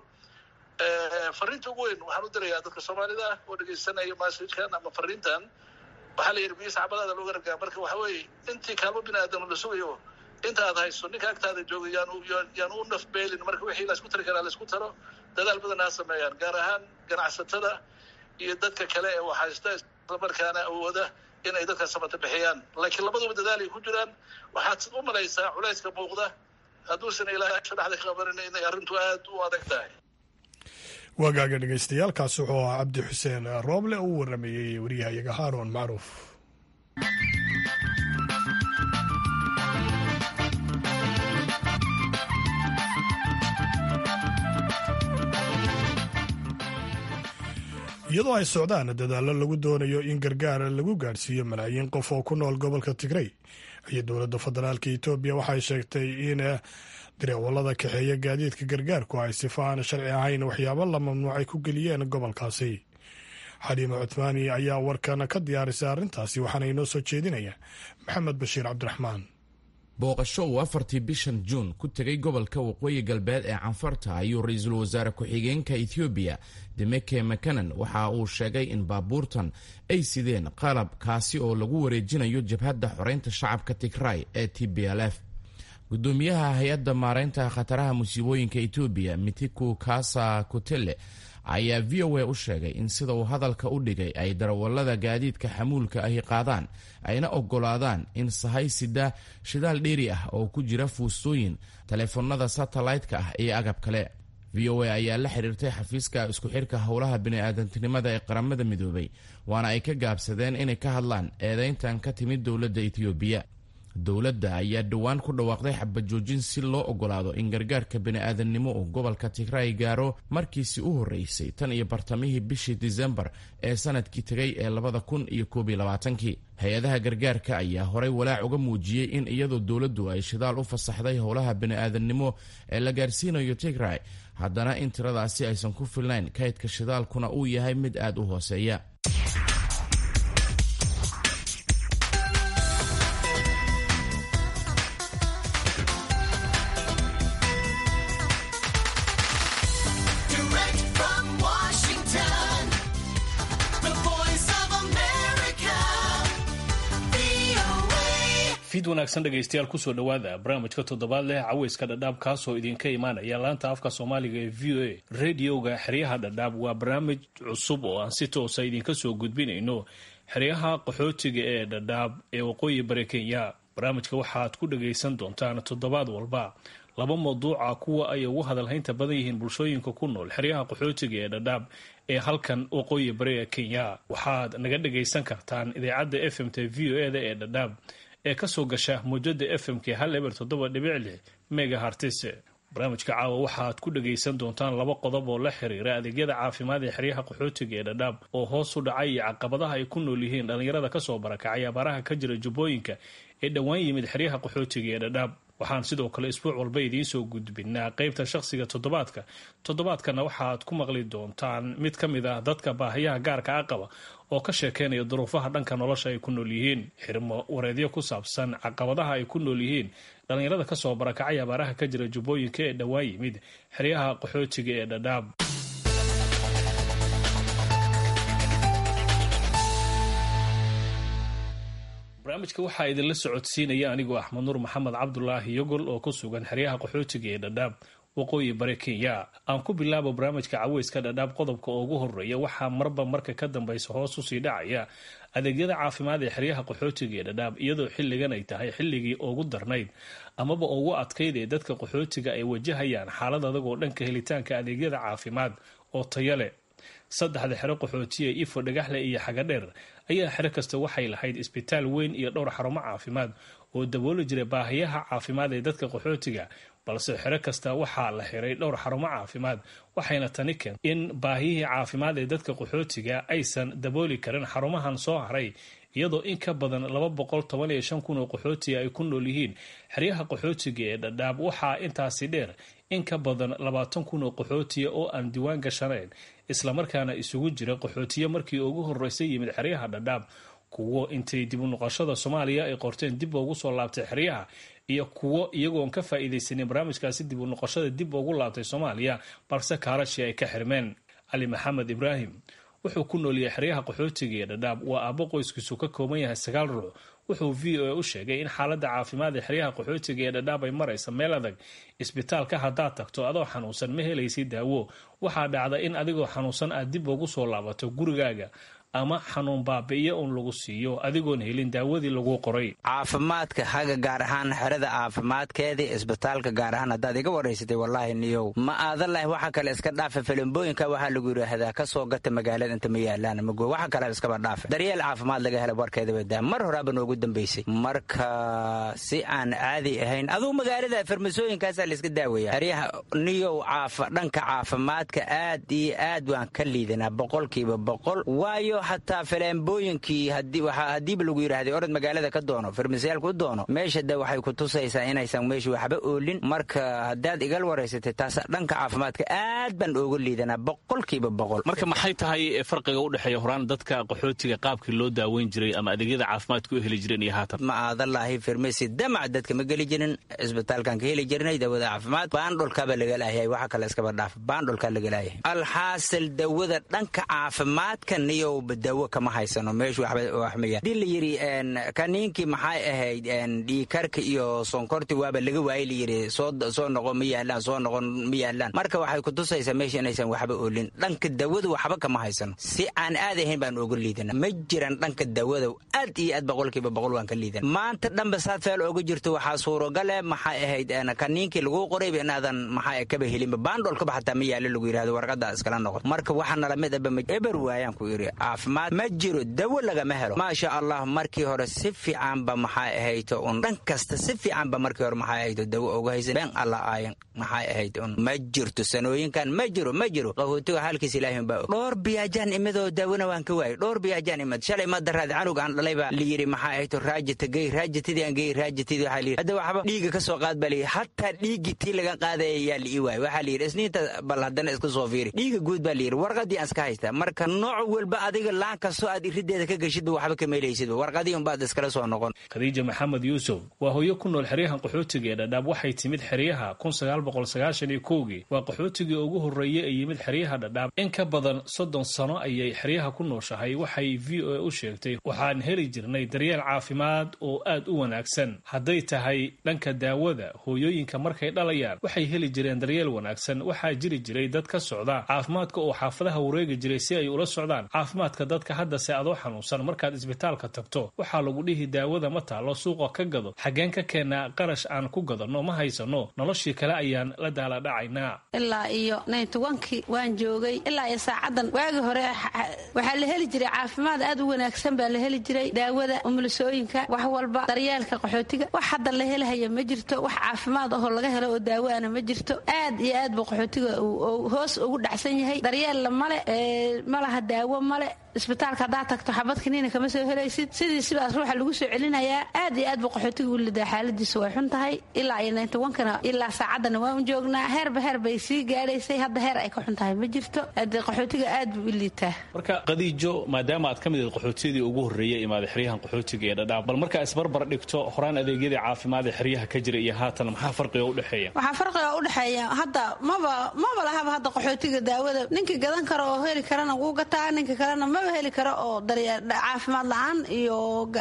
fariinta ugu weyn waxaan u dirayaa dadka soomaalida ah oo dhegaysanaya masajkan ama fariintan waxaa la yidhi biyo sacbadaada looga ragaa marka waxa weeye intii kaalmo bini aadam la sugayo inta aad hayso ninka agtaada jooga yaanu yaanu u nafbeelin marka wixii laysku tari karaa laysku taro dadaal badan ha sameeyaan gaar ahaan ganacsatada iyo dadka kale ee waxhaysta islamarkaana awooda in ay dadka samata bixiyaan laakiin labaduba dadaal ay ku jiraan waxaad u malaysaa culayska muuqda hadduusan ilaahay dhexda ka qabanin inay arrintu aad u adag tahay waagaaga dhegaystayaal kaasi wuxuu ahaa cabdi xuseen rooble oo u waramayey waryahayaga haaroon macruuf iyadoo ay socdaan dadaallo lagu doonayo in gargaar lagu gaadhsiiyo malaayiin qof oo ku nool gobolka tigrey iyo dowladda federaalka etoobiya waxay sheegtay in dareewallada kaxeeya gaadiidka gargaarku ay sifa aan sharci ahayn waxyaabo la mamnuucay ku geliyeen gobolkaasi xaliima cuthmaani ayaa warkan ka diyaarisay arrintaasi waxaana inoo soo jeedinaya maxamed bashiir cabdiraxmaan booqasho uu afartii bishan juun ku tegay gobolka waqooyi galbeed ee canfarta ayuu ra-iisul wasaare ku-xigeenka ethoobiya demeke makanan waxa uu sheegay in baabuurtan ay sideen qalab kaasi oo lagu wareejinayo jabhadda xoreynta shacabka tigray ee t b l f gudoomiyaha hay-adda maareynta khataraha musiibooyinka etoobiya mitiku kasa kutele ayaa v o a u sheegay in sida uu hadalka u dhigay ay darawallada gaadiidka xamuulka ahi qaadaan ayna oggolaadaan in sahay sida shidaal dheeri ah oo ku jira fuustooyin taleefanada satellaytka ah iyo agab kale v o a ayaa la xiriirtay xafiiska isku xirka howlaha bini'aadantinimada ee qaramada midoobay waana ay ka gaabsadeen inay ka hadlaan eedeyntan ka timid dowladda etoobiya dowladda ayaa dhowaan ku dhawaaqday xabajoojin si loo ogolaado in gargaarka bini'aadannimo uu gobolka tigray gaaro markiisii u horreysay tan iyo bartamihii bishii disembar ee sanadkii tegay ee labada kun iyo koob iyo labaatankii hay-adaha gargaarka ayaa horay walaac uga muujiyey in iyadoo dowladdu ay shidaal u fasaxday howlaha bini'aadannimo ee la gaarsiinayo tigray haddana in tiradaasi aysan ku filnayn kaydka shidaalkuna uu yahay mid aad u hooseeya fiid wanaagsan dhegaystayaal kusoo dhowaada barnaamijka toddobaad leh caweyska dhadhaab kaasoo idinka imaanaya laanta afka soomaaliga ee v o a radioga xeryaha dhadhaab waa barnaamij cusub oo aan si toosa idinka soo gudbinayno xeryaha qaxootiga ee dhadhaab ee waqooyi bari kenya barnaamijka waxaad ku dhagaysan doontaan toddobaad walba laba mawduuca kuwa ay ugu hadalhaynta badan yihiin bulshooyinka ku nool xeryaha qaxootiga ee dhadhaab ee halkan waqooyi bari ee kenya waxaad naga dhagaysan kartaan idaacadda f m t v o e da ee dhadhaab ee kasoo gasha muujada f m k hal eber toddoba dhibic lix mega hartise barnaamijka caawa waxaad ku dhagaysan doontaan laba qodob oo la xiriira adeegyada caafimaad ee xeryaha qaxootiga ee dhadhaab oo hoos u dhacay iyo caqabadaha ay ku nool yihiin dhallinyarada kasoo barakacay abaaraha ka jira jubbooyinka ee dhowaan yimid xeryaha qaxootiga ee dhadhaab waxaan sidoo kale isbuuc walba idiin soo gudbinaa qeybta shaqsiga toddobaadka toddobaadkana waxaad ku maqli doontaan mid ka mid ah dadka baahiyaha gaarka a qaba oo ka sheekeynaya duruufaha dhanka nolosha ay ku nool yihiin xirmo wareedyo ku saabsan caqabadaha ay ku nool yihiin dhallinyarada kasoo barakacay abaaraha ka jira jubbooyinka ee dhowaan yimid xeryaha qaxootiga ee dhadhaab barnaamijka waxaa idinla socodsiinaya anigoo axmed nuur maxamed cabdulaahi yogol oo ku sugan xeryaha qaxootiga ee dhadhaab waqooyi bari kenya aan ku bilaabo barnaamijka caweyska dhadhaab qodobka oo ugu horeeya waxaa marba marka ka dambeysa hoos usii dhacaya adeegyada caafimaad ee xeryaha qaxootiga ee dhadhaab iyadoo xilligan ay tahay xilligii ugu darnayd amaba ugu adkayd ee dadka qaxootiga ay wajahayaan xaalad adag oo dhanka helitaanka adeegyada caafimaad oo tayo leh saddexda xero qaxootiya ifo dhagaxle iyo xagadheer ayaa xero kasta waxay lahayd isbitaal weyn iyo dhowr xarumo caafimaad oo dabooli jiray baahiyaha caafimaad ee dadka qaxootiga balse xero kasta waxaa la xiray dhowr xarumo caafimaad waxayna tani keentay in baahiyihii caafimaad ee dadka qaxootiga aysan dabooli karin xarumahan soo haray iyadoo in ka badan laba boqol toban iyo shan kun oo qaxootiga ay ku nool yihiin xeryaha qaxootiga ee dhadhaab waxaa intaasi dheer in ka badan labaatan kun oo qaxootiya oo aan diiwaan gashanayn islamarkaana isugu jira qaxootiye markii ugu horreysay yimid xeryaha dhadhaab kuwo intay dib u noqoshada soomaaliya ay qorteen dib ugu soo laabtay xeryaha iyo kuwo iyagoon ka faa'iidaysanin barnaamijkaasi dib u noqoshada dib ugu laabtay soomaaliya balse kaarashii ay ka xirmeen cali maxamed ibraahim wuxuu ku nooliyay xeryaha qaxootiga ee dhadhaab waa aabbo qoyskiisu ka kooban yahay sagaal ruux wuxuu v o a u sheegay in xaaladda caafimaad ee xeryaha qaxootiga ee dhadhaab ay maraysa meel adag isbitaalka haddaad tagto adoo xanuunsan ma helaysid daawo waxaa dhacda in adigoo xanuunsan aad dib ugu soo laabato gurigaaga ama xanuun baabi'iyo uun lagu siiyo adigoon helin daawadii lagu qoray caafimaadka haga gaar ahaan xerada caafimaadkeedii isbitaalka gaar ahaan haddaad iga waraysatay wallaahi niyow ma aadalahi waxa kale iska dhaafa filimbooyinka waxaa lagu yidhaahdaa ka soo gata magaalada inta ma yaalaan mago waxa kale iskaba dhaafa daryeel caafimaad laga hela warkeedaba daa mar horaaba noogu dambaysay marka si aan caadi ahayn aduu magaalada farmasooyinkaasaa layska daaweeya xeryaha niyow caafa dhanka caafimaadka aad iyo aad waan ka liidanaa boqolkiiba boqol waayo xataa faleembooyinkii haddiiba lagu yidhaahday orod magaalada ka doono farmasiyaalka u doono meesha de waxay ku tusaysaa inaysan meesha waxba oolin marka haddaad igal waraysatay taas dhanka caafimaadka aad baan ooga liidanaa boqolkiiba boqol marka maxay tahay farqiga u dhexeeya horaan dadka qaxootiga qaabkii loo daaweyn jiray ama adeegyada caafimaadka u heli jireen iyo haatan ma aadalaahi farmasi damac dadka ma geli jirin cisbitaalkan ka heli jirnay dawada caafimaad baandholkaaba laga laayay waxa kale iskaba dhaaf baandholkaa laga laayay alxaasil dawada dhanka caafimaadka niyow dawo kama haysano meeshu waxmaya hadii la yidhi kaniinkii maxay ahayd dhiikarka iyo sonkorti waaba laga waayey layidhi soo noqon ma yaalaan soo noqon ma yaalaan marka waxay kutusaysaa meesha inaysan waxba oolin dhanka dawada waxba kama haysano si aan aad ahayn baan oga liidana ma jiran dhanka dawada aad iyo aad boqolkiiba boqol waan ka liidan maanta dhanba saad feel ooga jirto waxaa suurogale maxay ahayd kaniinkii laguu qorayba inaadan maxaa kaba helinba baandhoolkaba xataa ma yaalo lagu yidhahdo warqada iskala noqon marka waxa nala mid aba eber waayaan ku yidhi caafimaad ma jiro dawo lagama helo maasha allah markii hore si fiicanba maxay ahayto un dhan kasta si fiicanba markii hore maxay ahayto dawo oga haysa been alla aayan maxay ahayd un ma jirto sanooyinkan ma jiro ma jiro qaxootiga halkiis ilaahin baa dhowr biyaajaan imidoo daawona waan ka waayay dhowr biyaajaan imid shalay ma daraad canug aan dhalay baa la yidhi maxay ahayto raajata gey raajatidii aan gey raajatidii waxaa layidhi hadda waxba dhiiga ka soo qaad baa layidhi hataa dhiiggii tii laga qaadaya yaa la ii waayay waxaa layidhi isniinta bal haddana iska soo fiiri dhiiga guud baa layidhi warqadii aan iska haystaa marka nooc walba adiga laan kastoo aad irideeda ka geshidba waxba ka meelaysidba warqadii unbaad iskala soo noqon khadiija maxamed yuusuf waa hooyo ku nool xeryahan qaxootiga ee dhadhaab waxay timid xeryaha kii waa qaxootigii ugu horreeyey ee yimid xeryaha dhadhaab in ka badan soddon sano ayay xeryaha ku nooshahay waxay v o a u sheegtay waxaan heli jirnay daryeel caafimaad oo aad u wanaagsan hadday tahay dhanka daawada hooyooyinka markay dhalayaan waxay heli jireen daryeel wanaagsan waxaa jiri jiray dad ka socda caafimaadka oo xaafadaha wareegi jiray si ay ula socdaan caafimaadka dadka haddase adoo xanuunsan markaad isbitaalka tagto waxaa lagu dhihi daawada ma taalo suuqa ka gado xaggeen ka keenaa qarash aan ku gadanno ma haysano noloshii kale ayaan la daaladhacaynaa ilaa iyo naytowankii waan joogay ilaa iyo saacadan waagii hore waxaa la heli jiray caafimaad aad u wanaagsan baa la heli jiray daawada umulisooyinka wax walba daryeelka qaxootiga wax hadda la helahaya ma jirto wax caafimaad ahoo laga helo oo daawaana ma jirto aad iyo aad buu qaxootiga hoos ugu dhacsan yahay daryeella male malaha daawo male isbitaalka haddaad tagto xabad kaniina kama soo helaysid sidii sidaas ruuxa lagu soo celinayaa aad iyo aad buu qaxootiga u lidaa xaaladiisa way xun tahay ilaa iyo naytowankana ilaa saacadana waan joognaa heerba heer bay sii gaadhaysay hadda heer ay ka xun tahay ma jirto hadee qaxootiga aad buu u liitaa marka qadiijo maadaama aad ka mid ahed qaxootiyadii ugu horreeyay imaaday xeryahan qaxootiga ee dhadhaab bal markaa isbarbar dhigto horaan adeegyadii caafimaad ee xeryaha ka jira iyo haatan maxaa farqiga u dhexeeya waxaa farqiga u dhexeeya hadda maba maba lahaba hadda qaxootiga daawada ninkii gadan karo oo heli karana wuu gataa ninka kalena maba heli karo oo caafimaad la-aan iyo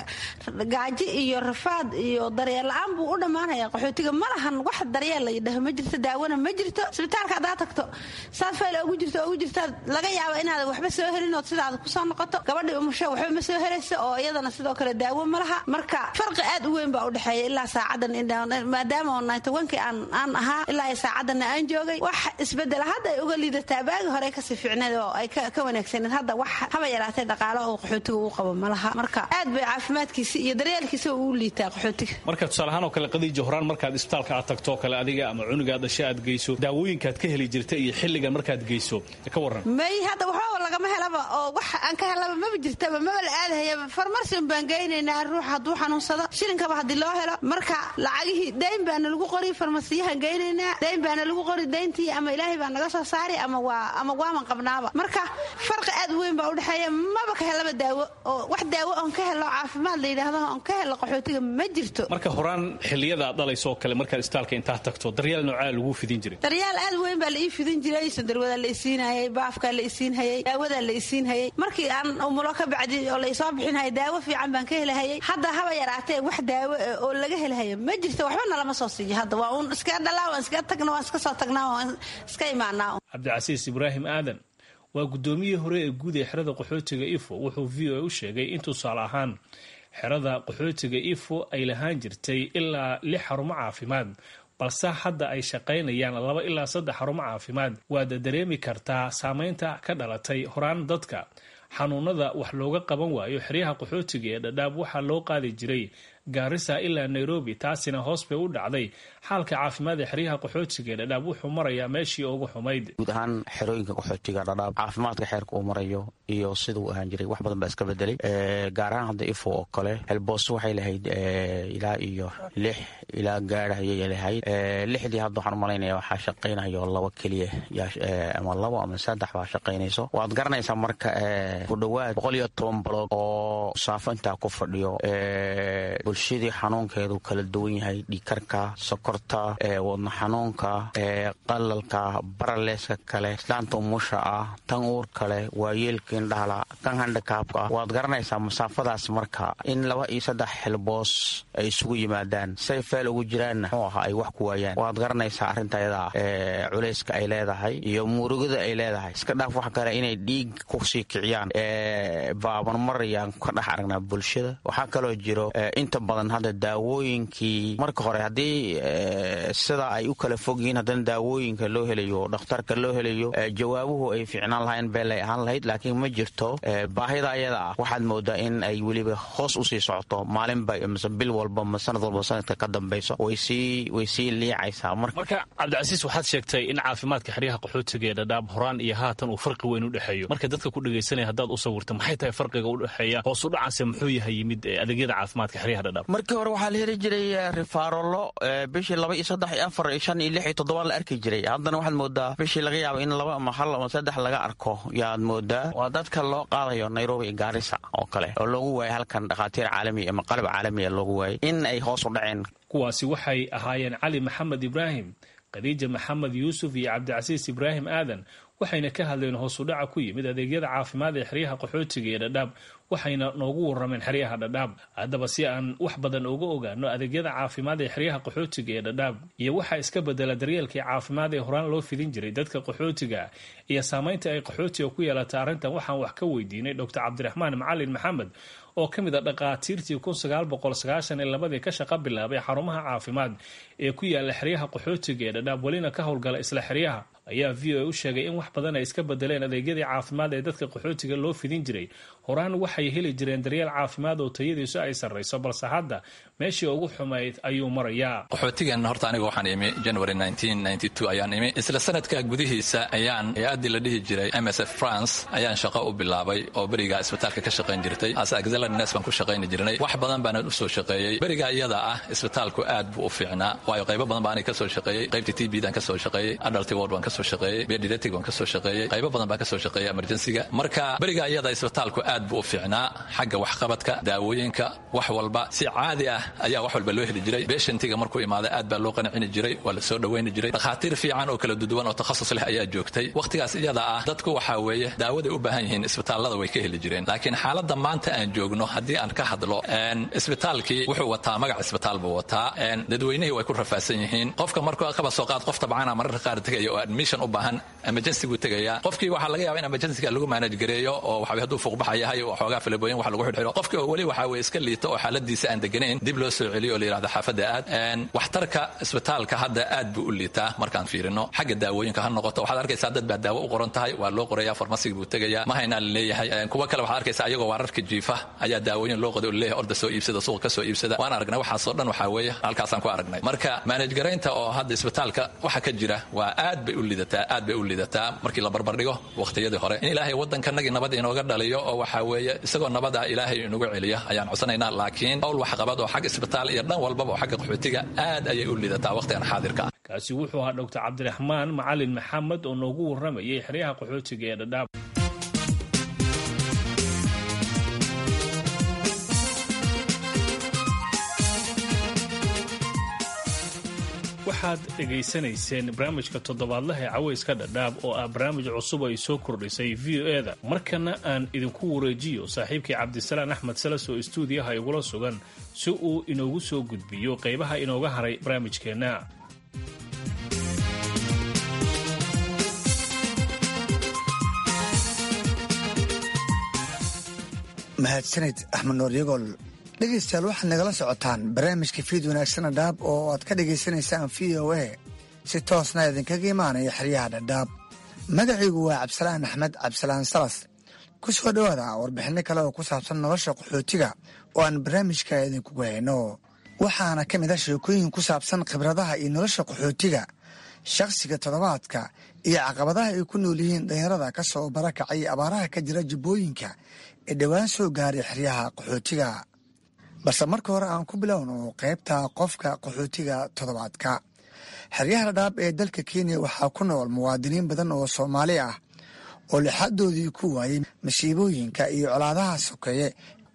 gaaji iyo rafaad iyo daryeel la-aan buu u dhammaanaya qaxootiga ma lahan wax daryeel la yidhaho ma jirto daawana ma jirto isbitaalka haddaad tagto saad fayl ugu jirto ugu jirtaad laga yaaba inaad waxba soo helinood sidaad kusoo noqoto gabadhii umusho waxba ma soo helayso oo iyadana sidoo kale daawo ma laha marka farqi aad u weyn baa u dhexeeya ilaa saacadan maadaama naytowankii aan ahaa ilaa saacadanna aan joogay wax isbedela hadda ay uga liidataa baagi hore kasii fiicneed oo ay ka wanaagsaneed hadda wax haba yaraatay dhaqaalo oo qaxootiga uu qabo ma laha marka aad bay caafimaadkiisa iyo daryeelkiisa uu liitaa qaxootiga marka tusaalahaan oo kale qadiija horaan markaad isbitaalka aad tagtoo kale adiga ama cunugaad dhasha aad geyso daawooyinkaad ka heli jirta iyo xilligan markaad geyso ka warran may hadda waxba lagama helaba oo wax aan ka helaba maba jirtaba maba la aadahayaba farmarsin baan geynaynaa ruux hadduu xanuunsado shilinkaba haddii loo helo marka lacagihii dayn baana lagu qori farmasiyahan geynaynaa dayn baana lagu qori dayntii ama ilaahay baa naga soo saari ama waa ama waaman qabnaaba marka farqi aad weyn baa udhexeeya maba ka helaba daawo oo wax daawo oon ka helo caafimaad la yidhaahdo oon ka helo qaxootiga ma jirto marka horaan xilliyada aad dhalayso kale markaad isbitaalka intaad tagto daryeel noocaa lagu fidin jiray daryaal aad weyn baa la ii fidin jiray sandarwadaa la isiinhayay baafkaa la isiinhayay daawadaa la isiinhayay markii aan umulo ka bacdi oo la isoo bixinhaya daawo fiican baan ka helahayay hadda haba yaraatee wax daawo oo laga helahaya ma jirto waxba nalama soo siiyo hadda waa uun iska dhalaa waan iska tagna waan iska soo tagnaa waan iska imaanaa cabdicasiis ibraahim aadan waa guddoomiyihii hore ee guud ee xerada qaxootiga ifo wuxuu v o a u sheegay in tusaale ahaan xerada qaxootiga ifo ay lahaan jirtay ilaa lix xarumo caafimaad balse hadda ay shaqaynayaan laba ilaa saddex xarumo caafimaad waad dareemi kartaa saameynta ka dhalatay horaan dadka xanuunada wax looga qaban waayo xeryaha qaxootiga ee dhadhaab waxaa loo qaadi jiray gaarisa ilaa nairobi taasina hoos bay u dhacday xaalka caafimaad ee xeryaha qaxootiga ee dhadhaab wuxuu marayaa meeshii ugu xumayd guud ahaan xerooyinka qaxootiga dhadhaab caafimaadka xeerka uu marayo iyo siduu ahaan jiray wax badan baa iska bedelay gaar ahaan hadda ifo oo kale helbooso waxay lahayd ilaa iyo lix ilaa gaara ayay lahayd lixdii hadda waxaan umalaynaya waxaa shaqaynayo laba keliya ama labo ama saddex baa shaqaynayso waad garanaysaa marka ku dhowaad boqol iyo toban baloog oo saafo intaa ku fadhiyo bulshadii xanuunkeedu kala duwan yahay dhiikarka sokorta wadna xanuunka qalalka baraleeska kale islaanta umusha ah tan uur kale waayeelka indhahala tan handikaabka waad garanaysaa masaafadaas marka in laba iyo saddex xilboos ay isugu yimaadaan say feel ugu jiraanna muxuu ahaa ay wax ku waayaan waad garanaysaa arrinta ayada culayska ay leedahay iyo murugada ay leedahay iska dhaaf wax kale inay dhiig kusii kiciyaan baabanmar ayaan ka dhex aragnaa bulshada waxaa kaloo jiro inta badan hadda daawooyinkii marka hore haddii sida ay u kala fog yihiin haddana daawooyinka loo helayo dhakhtarka loo helayo jawaabuhu ay fiicnaan lahayn beelay ahaan lahayd laakiin ma jirto baahida ayada ah waxaad moodaa in ay weliba hoos usii socoto maalinba mise bil walba ma sanad walba sanadka ka dambayso way sii liicaysaa marka cabdicasiis waxaad sheegtay in caafimaadka xeryaha qaxootiga ee dhadhaab horaan iyo haatan uu farqi weyn u dhexeeyo marka dadka ku dhegaysanaya haddaad u sawirta maxay tahay farqiga u dhexeeya hoos u dhacaase muxuu yahay yimid adeegyada caafimaadka xeryaha dhadhaab markii hore waxaa la heli jiray rifaarolo bishii laba iyo saddex iyo afar iyo shan iyo lix iyo toddoba la arki jiray haddana waxaad moodaa bishii laga yaabo in laba ama hal ama saddex laga arko yaad moodaa waa dadka loo qaadayo nairobi iyo gaarisa oo kale oo loogu waayay halkan dhakhaatiir caalami ama qalab caalamiya loogu waayay in ay hoos u dhaceen kuwaasi waxay ahaayeen cali maxamed ibraahim khadiija maxamed yuusuf iyo cabdicasiis ibraahim aadan waxayna ka hadleen hoosudhaca ku yimid adeegyada caafimaad ee xeryaha qaxootiga ee dhadhaab waxayna noogu warrameen xeryaha dhadhaab haddaba si aan wax badan uga ogaano adeegyada caafimaad ee xeryaha qaxootiga ee dhadhaab iyo waxaa iska bedela daryeelkii caafimaad ee horaan loo fidin jiray dadka qaxootiga iyo saamaynta ay qaxootiga ku yeelata arrintan waxaan wax ka weydiinay doctor cabdiraxmaan macalin maxamed oo ka mid a dhakhaatiirtii kun sagaal boqol sagaashan iyo labadii ka shaqa bilaabay xarumaha caafimaad ee ku yaala xeryaha qaxootiga ee dhadhaab welina ka howlgala isla xeryaha ayaa v o a u sheegay in wax badan ay iska bedeleen adeegyadii caafimaad ee dadka qaxootiga loo fidin jiray horaan waxay heli jireen daryeel caafimaad oo tayadiisu ay sarrayso balse hadda meeshii ugu xumayd ayuu marayaa qaxootigan horta aniga waxaan imi january ayaan imi isla sanadka gudihiisa ayaan hay-addii la dhihi jiray m s f france ayaan shaqo u bilaabay oo beriga isbitaalka ka shaqayn jirtay nes baan ku shaqayni jirnay wax badan baana u soo shaqeeyey beriga iyada ah isbitaalku aad buu u fiicnaa waayo qaybo badan baa aniga kasoo shaqeeyey qaybta t b dan kasoo shaqeeyey adalty ward baan kasoo shaqeeyey bediatic baan kasoo shaqeeyey qaybo badan baan kasoo shaqeeyey emergensiga marka beriga iyada isbitaalku aad buu u fiicnaa xagga waxqabadka daawooyinka wax walba si caadi ah ayaa wax walba loo heli jiray beshantiga markuu imaada aad baa loo qancini jiray waa la soo dhawayni jiray dhakhaatiir fiican oo kala duduwan oo takhasus leh ayaa joogtay wakhtigaas iyada ah dadku waxaa weeye daawaday u baahan yihiin isbitaallada way ka heli jireen laakiin xaaladda maanta aan joogno haddii aan ka hadlo isbitaalkii wuxuu wataa magac isbitaal buu wataa dadweynihii way ku rafaadsan yihiin qofka markuu qaba soo qaad qof tabcaana mararka qaar tegaya oo admission u baahan emergency buu tegaya qofkii waxaa laga yaaba in emergencyga lagu manage gareeyo oo waxa hadduu fuuqbaxa yahay oo xoogaa filibooyin wax lagu xidhxidho qofkii oo weli waxaa weye iska liito oo xaaladiisa aan deganayn dib loo soo celiyo oo la yidhahdo xaafadda aad waxtarka isbitaalka hadda aad buu u liitaa markaan fiirino xagga daawooyinka ha noqoto waxaad arkaysaa dad baa daawo u qoran tahay waa loo qoraya farmasiga buu tegaya ma haynaa la leeyahay kuwa kale waxaad arkaysaa ayagoo waararka jiifa ayaa daawooyin loo qoday oo leeyahay orda soo iibsada suuqa ka soo iibsada waan aragnay waxaasoo dhan waxaa weeye halkaasaan ku aragnay marka manage garaynta oo hadda isbitaalka waxa ka jira waa aad bay u lidataa aad bay u lidataa markii la barbardhigo wakhtiyadii hore in ilaahay waddankanagii nabad inooga dhaliyo oo waxaa weeye isagoo nabad ah ilaahay inugu celiya ayaan codsanaynaa laakiin owl waxqabad oo xagga isbitaal iyo dhan walbaba oo xagga qaxootiga aad ayay u lidataa wakhtigan xaadirka ah kaasi wuxuu ahaa doctor cabdiraxmaan macalin maxamed oo noogu warramayay xeryaha qaxootiga ee dhadhaab waxaad dhegaysanayseen barnaamijka toddobaadlaha ee cawayska dhadhaab oo ah barnaamij cusub ay soo kordhisay v o e da markana aan idinku wareejiyo saaxiibkii cabdisalaan axmed salas oo istuudiyaha igula sugan si uu inoogu soo gudbiyo qaybaha inooga haray barnaamijkeenna mahadsanid axmed noor yagool dhegaystayaal waxaad nagala socotaan barnaamijka fiid wanaagsana dhaab oo aad ka dhagaysanaysaan v o a si toosna idinkaga imaanaya xeryaha dhadhaab magacaygu waa cabdisalaan axmed cabdisalaan salas ku soo dhowaada warbixinno kale oo ku saabsan nolosha qaxootiga oo aan barnaamijka idinkugu hayno waxaana ka mid ah sheekooyin ku saabsan khibradaha iyo nolosha qaxootiga shakhsiga toddobaadka iyo caqabadaha ay ku nool yihiin dhalinyarada ka soo barakacay abaaraha ka jira jubbooyinka ee dhowaan soo gaaray xeryaha qaxootiga balse marka hore aan ku bilowno qaybta qofka qaxootiga toddobaadka xeryaha dhadhaab ee dalka kenya waxaa ku nool muwaadiniin badan oo soomaali ah oo lixadoodii ku waayey masiibooyinka iyo colaadaha sokeeye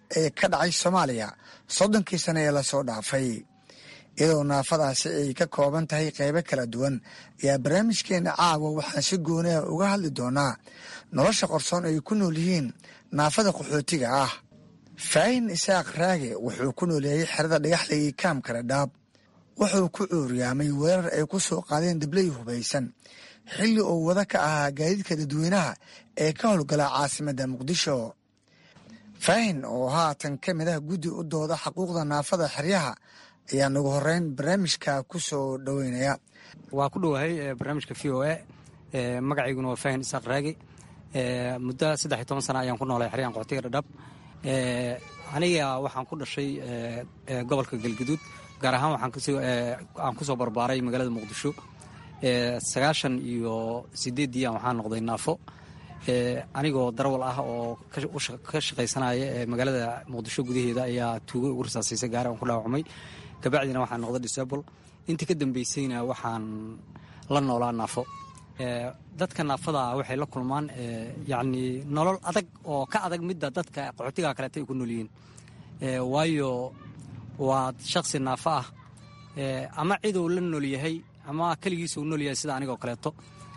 ee ka dhacay soomaaliya soddonkii sane ee lasoo dhaafay iyadoo naafadaasi ay ka kooban tahay qeybo kala duwan ayaa barnaamijkeena caawa waxaan si gooniha uga hadli doonaa nolosha qorsoon ay ku nool yihiin naafada qaxootiga ah faahin isaaq raage wuxuu ku nooleeyey xerada dhagaxligii kaamka dhadhaab wuxuu ku cuuryaamay weerar ay ku soo qaadeen dibley hubaysan xilli uu wada ka ahaa gaadiidka dadweynaha ee ka howlgala caasimadda muqdisho faahin oo haatan ka mid ah guddi u dooda xuquuqda naafada xeryaha ayaa nagu horeyn barnaamijka ku soo dhoweynaya waa ku dhowahay barnaamijka v o a magacayguna waa faahin isaaq raage muddo saddex iyo toban sana ayaan ku noolay xeryahan qoxtiga dhadhab aniga waxaan ku dhashay gobolka galgaduud gaar ahaan waxaan kusoo barbaaray magaalada muqdisho sagaashan iyo sideeddii waxaan noqday naafo anigoo darawal ah oo ka shaqaysanaya magaalada muqdisho gudaheeda ayaa tuugo ugu rasaasiisay gaari aan ku dhaawacmay kabacdina waxaan noqday disable intii ka dambeysayna waxaan la noolaa naafo dadka naafada waxay la kulmaan yacni nolol adag oo ka adag midda dadka qaxootiga kaleeta ay ku nool yihiin waayo waa shaksi naafo ah ama ciduu la nool yahay ama keligiisa uu nool yahay sida anigoo kaleeto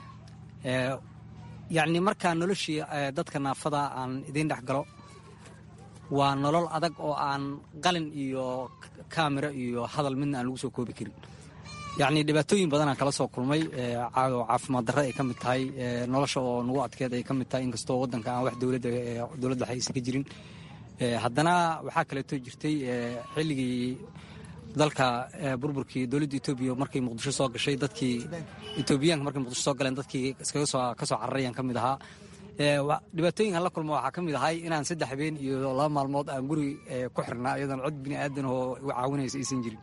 yacni markaa noloshii dadka naafada aan idiin dhex galo waa nolol adag oo aan qalin iyo kaamiro iyo hadal midna aan lagu soo koobi karin yacni dhibaatooyin badanaan kala soo kulmay caafimaad darre ay ka mid tahay nolosha oo nagu adkeed ay ka mid tahay inkastoo waddanka aan wax dowladda dowladda waxa aysan ka jirin haddana waxaa kaleeto jirtay xilligii dalka burburkii dowladda etoobiya markay muqdisho soo gashay dadkii etoobiyaanka markay muqdisho soo galeen dadkii iskaga soo ka soo cararayaan ka mid ahaa dhibaatooyinkan la kulma waxaa ka mid ahay inaan saddex habeen iyo laba maalmood aan guri ku xirnaa iyadoon cod bini aadan oo caawinaysa aysan jirin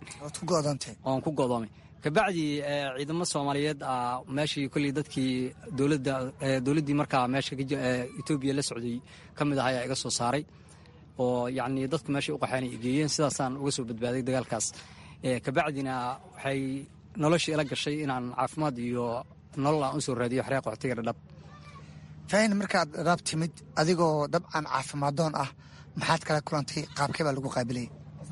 oon ku go'doomay kabacdi ciidamo soomaaliyeed ah meeshii kolley dadkii dowladda dowladdii markaa meesha etoobiya la socday ka mid ah ayaa iga soo saaray oo yacni dadku meeshay u qaxeen ay geeyeen sidaasaan uga soo badbaaday dagaalkaas kabacdina waxay noloshii ila gashay inaan caafimaad iyo nolol aan u soo raadiyo xeryaa qaxootiga dhadhab faahin markaad dhadhaab timid adigoo dabcan caafimaaddoon ah maxaad kala kulantay qaabkee baa lagu qaabilayay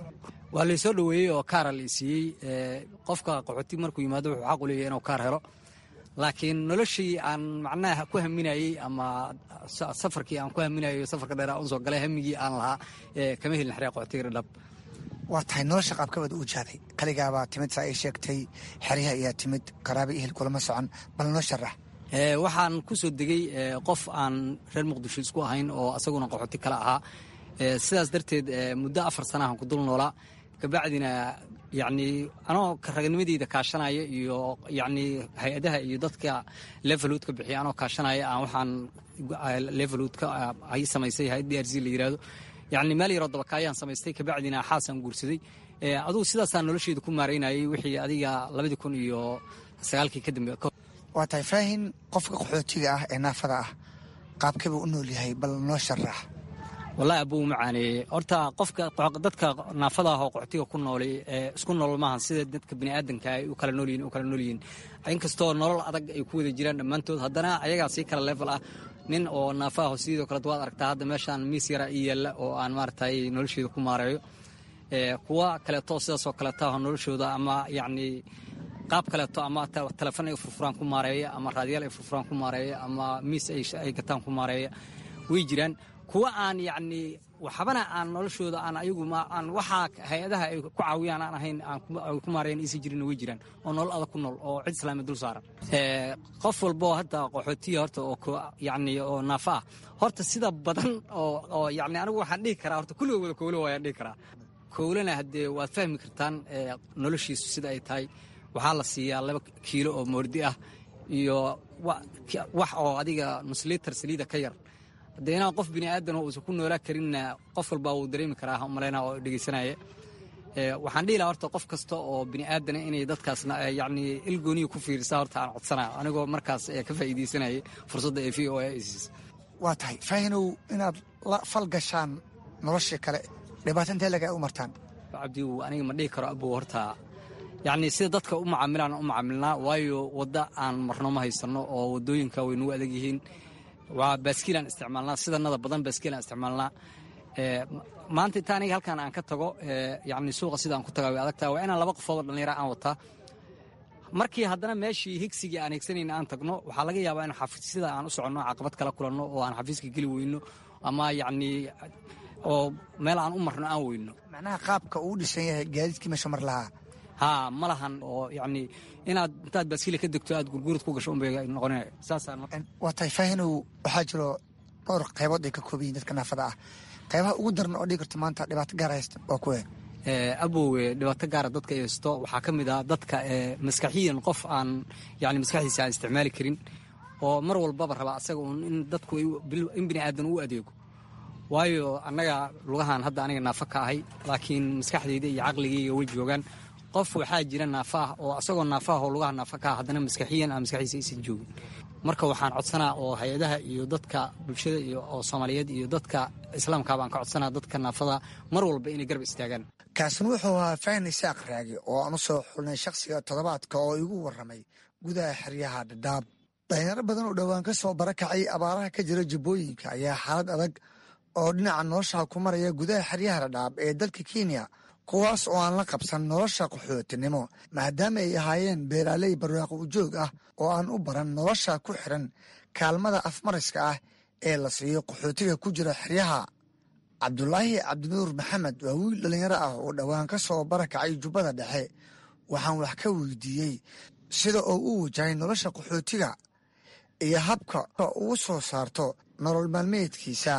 waa laysoo dhoweeyey oo kaara la siiyey qofka qaxooti markuu yimaado wuxuu xaq u leeyahay inuu kaar helo laakiin noloshii aan macnaha ku haminayey ama safarkii aan ku haminayo safarka dheer aan soo galay hamigii aan lahaa kama helin xeryaa qaxootiga dhadhab waa tahay nolosha qaabkabaad u wajahday kaligaabaa timid saa ay sheegtay xeryaha ayaa timid qaraaba ihel kulama socon bal noo sharax waxaan ku soo degay qof aan reer muqdisho isku ahayn oo asaguna qaxooti kale ahaa sidaas darteed muddo afar sanahan ku dul noolaa kabacdina yacni anoo raganimadeyda kaashanaya iyo yacni hay-adaha iyo dadka levelhood ka bixiya anoo kaashanaya aan waxaan levelhood ka ay samaysay hay-ad d r c la yidhaahdo yacni meel yaroo dabakaayaan samaystay kabacdina xaasaan guursaday adugu sidaasaan nolosheeda ku maaraynayay wixii adiga labadii kun iyo sagaalkii ka dambe waa tahay faahin qofka qaxootiga ah ee naafada ah qaabkeebuu u nool yahay bal noo sharax wallahi abuu macaaneeye horta qofka dadka naafada ah oo qaxootiga ku noolay isku nool maahan sida dadka biniaadanka ay u kala noolyihin u kala noolyihiin inkastoo nolol adag ay ku wada jiraan dhammaantood haddana ayagaa sii kala level ah nin oo naafa aho sidoo kaleet waad aragtaa hadda meeshaan miis yara ii yaalla oo aan maaragtay nolosheeda ku maareeyo kuwa kaleeto sidaasoo kaleeta aho noloshooda ama yacni qaab kaleeto ama telefon ay furfuraan ku maareeya ama raadiyaal ay furfuraan ku maareeya ama miis ay gataan ku maareeya way jiraan kuwa aan yacni waxbana aan noloshooda aan ayagu aan waxaa hay-adaha ay ku caawiyaan aan ahayn ay ku maareeyan aysan jirin way jiraan oo nolol adag ku nool oo cid islaami dul saaran qof walbo hadda qaxootiya horta oo yacni oo naafa ah horta sida badan oo oo yacni anigu waxaan dhihi karaa horta kulligood wada kowlo waayaan dhihi karaa kowlana haddee waad fahmi kartaan noloshiisu sida ay tahay waxaa la siiyaa laba kiilo oo moordi ah iyo wax oo adiga nuslitar saliida ka yar haddee inaan qof bini aadan uusan ku noolaa karinna qof walbaa wuu dareemi karaa malayna oo dhegeysanaya waxaan dhihi lahaa horta qof kasta oo bini aadana inay dadkaasna yacni ilgooniya ku fiirisaa horta aan codsanaya anigoo markaas ka faa'iideysanayay fursadda ee v o a isis waa tahay faahinow inaad la fal gashaan noloshii kale dhibaato intee laga u martaan cabdiw aniga ma dhihi karo abow horta yacni sida dadka u macaamilaan u macaamilnaa waayo wadda aan marno ma haysanno oo waddooyinka way nagu adag yihiin waa baaskiilaan isticmaalnaa sidanada badan baaskiilaan isticmaalnaa maanta inta aniga halkan aan ka tago yani suuqa sida aan ku tagaa way adagtaa waa inaan laba qofood oo dhallinyara aan wataa markii haddana meeshii higsigii aan higsanayna aan tagno waxaa laga yaabaa in xafiisyada aan u soconno caqabad kala kulanno oo aan xafiiska geli weyno ama yacni oo meel aan u marno aan weyno macnaha qaabka uu dhisan yahay gaadiidkii meesha mar lahaa haa ma lahan oo yacni inaad intaad baaskiila ka degto aad gurgurad ku gasho unbay noqonaya saasaan waa tahay faahinow waxaa jiro dhowr qaybood ay ka kooban yihin dadka naafada ah qaybaha ugu daran oo dhigi karto maanta dhibaato gaar haysta waa kuwe abowe dhibaato gaara dadka haysto waxaa ka mid ah dadka maskaxiyan qof aan yani maskaxdiisa aan isticmaali karin oo mar walbaba raba asaga un in dadku in bini aadan u adeego waayo annaga lugahan hadda aniga naafa ka ahay laakiin maskaxdayda iyo caqligayga way joogaan qof waxaa jira naafa ah oo asagoo naafa ah oo lugaha naafa ka ah haddana maskaxiyan aan maskaxdiisa aysan joogin marka waxaan codsanaa oo hay-adaha iyo dadka bulshada iyo oo soomaaliyeed iyo dadka islaamka baan ka codsanaa dadka naafada mar walba inay garab istaagaan kaasina wuxuu ahaa fahin isaaq raagi oo aan u soo xulnay shakhsiga toddobaadka oo igu warramay gudaha xeryaha dhadhaab dhalinyaro badan oo dhowaan ka soo barakacay abaaraha ka jira jubbooyinka ayaa xaalad adag oo dhinaca nolosha ku maraya gudaha xeryaha dhadhaab ee dalka kenya kuwaas oo aan la qabsan nolosha qaxootinimo maadaama ay ahaayeen beeraaley barwaaqo ujoog ah oo aan u baran nolosha ku xiran kaalmada afmariska ah ee la siiyo qaxootiga ku jira xeryaha cabdulaahi cabdinuur maxamed waa wiil dhallinyaro ah oo dhowaan ka soo barakacay jubbada dhexe waxaan wax ka weydiiyey sida oo u wajahay nolosha qaxootiga iyo habka ugu soo saarto nolol maalmeedkiisa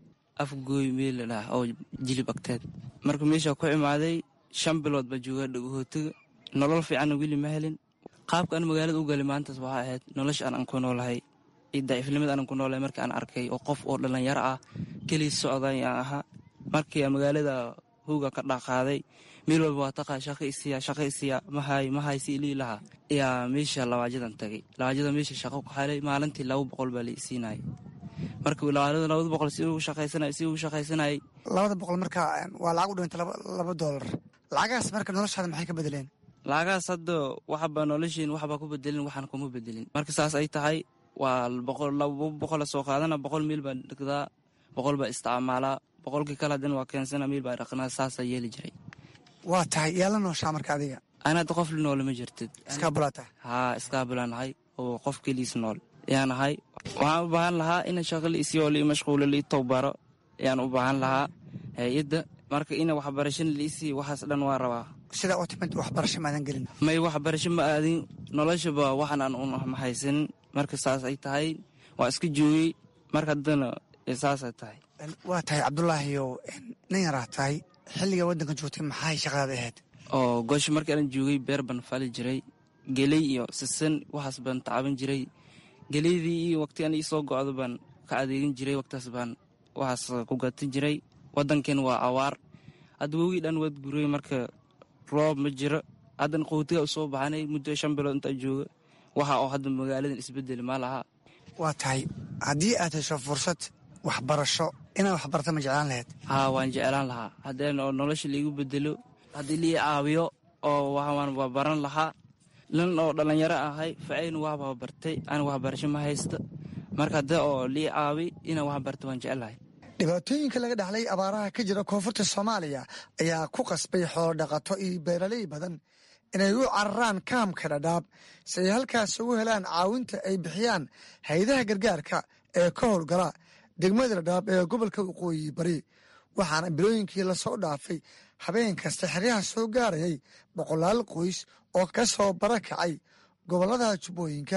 afgooy meel la dhaha oo jilib agteed marka meeshaa ku imaaday shan bilood baa joogaa dhagahootiga nolol fiicanna weli ma helin qaabka aan magaalada u galay maantaas waxaa ahayd nolosha aan aan ku noolahay daciifnimada aanan ku noolahay markii aan arkay oo qof oo dhallinyaro ah keliis socday aan ahaa markii aan magaalada hooga ka dhaqaaday meel walba waa taqaa shaqo isiya shaqo isiya mahay mahay si ilii lahaa ayaa meesha lawaajadan tagay lawaajada meesha shaqo ku xalay maalintii laba boqol baa la isiinayay marka labada boqol si ugu shaqaysanay si ugu shaqaysanayay labada boqol marka waa lacag u dhintay laba doolar lacagahaas marka noloshaada maxay ka bedeleen lacagahaas hadda waxba noloshiin waxba ku bedelin waxaan kuma bedelin marka saas ay tahay waa laba boqola soo qaadana boqol miil baa dhigdaa boqol baa isticmaalaa boqolkii kale haddana waa keensana miil baa dhaqnaa saasaa yeeli jiray waa tahay yaa la nooshaa marka adiga ana hadda qof la noole ma jirtid iskaabulaa tahay haa iskaabulaa nahay oo qof keliis nool ayaan ahay waxaan u baahan lahaa ina shaqo la isiyo lii mashquulo lii towbaro ayaan u baahan lahaa hay-adda marka ina waxbarashana la isii waxaas dhan waa rabaa sidaa oo timid waxbarasho maadan gelin may waxbarasho ma aadin noloshaba waxan aan un haysanin marka saas ay tahay waa iska joogay marka haddana saasay tahay waa tahay cabdulaahiyow nin yaraa tahay xilliga waddanka joogtay maxay shaqadaada ahayd oo goosha markii aan joogay beer baan fali jiray geley iyo sisan waxaas baan tacaban jiray geleydii iyo waqti an iisoo go-do baan ka adeegin jiray waqtaas baan waxaas ku gatan jiray waddankeen waa awaar hadda wogii dhan waad guray marka roob ma jiro haddana qowtiga u soo baxanay muddo shan bilood intaa jooga waxa oo hadda magaaladan isbedeli ma laha waa tahay haddii aad hesho fursad waxbarasho inaad waxbarata ma jeclaan lahayd haa waan jeclaan lahaa haddeen oo nolosha laigu bedelo haddii lii caawiyo oo waan waa baran lahaa nin oo dhallinyaro ahay facayn waaba bartay ana waxbarasho ma haysta marka haddee oo lii caawi inaan waxbarta waan jeclahay dhibaatooyinka laga dhaxlay abaaraha ka jira koonfurta soomaaliya ayaa ku qasbay xoolo dhaqato iyo beeraley badan inay u cararaan kaamka dhadhaab si ay halkaas ugu helaan caawinta ay bixiyaan hay-adaha gargaarka ee ka howlgala degmada dhadhaab ee gobolka waqooyi bari waxaana bilooyinkii lasoo dhaafay habeen kasta xeryaha soo gaarayay boqolaal qoys oo ka soo barakacay gobollada jubbooyinka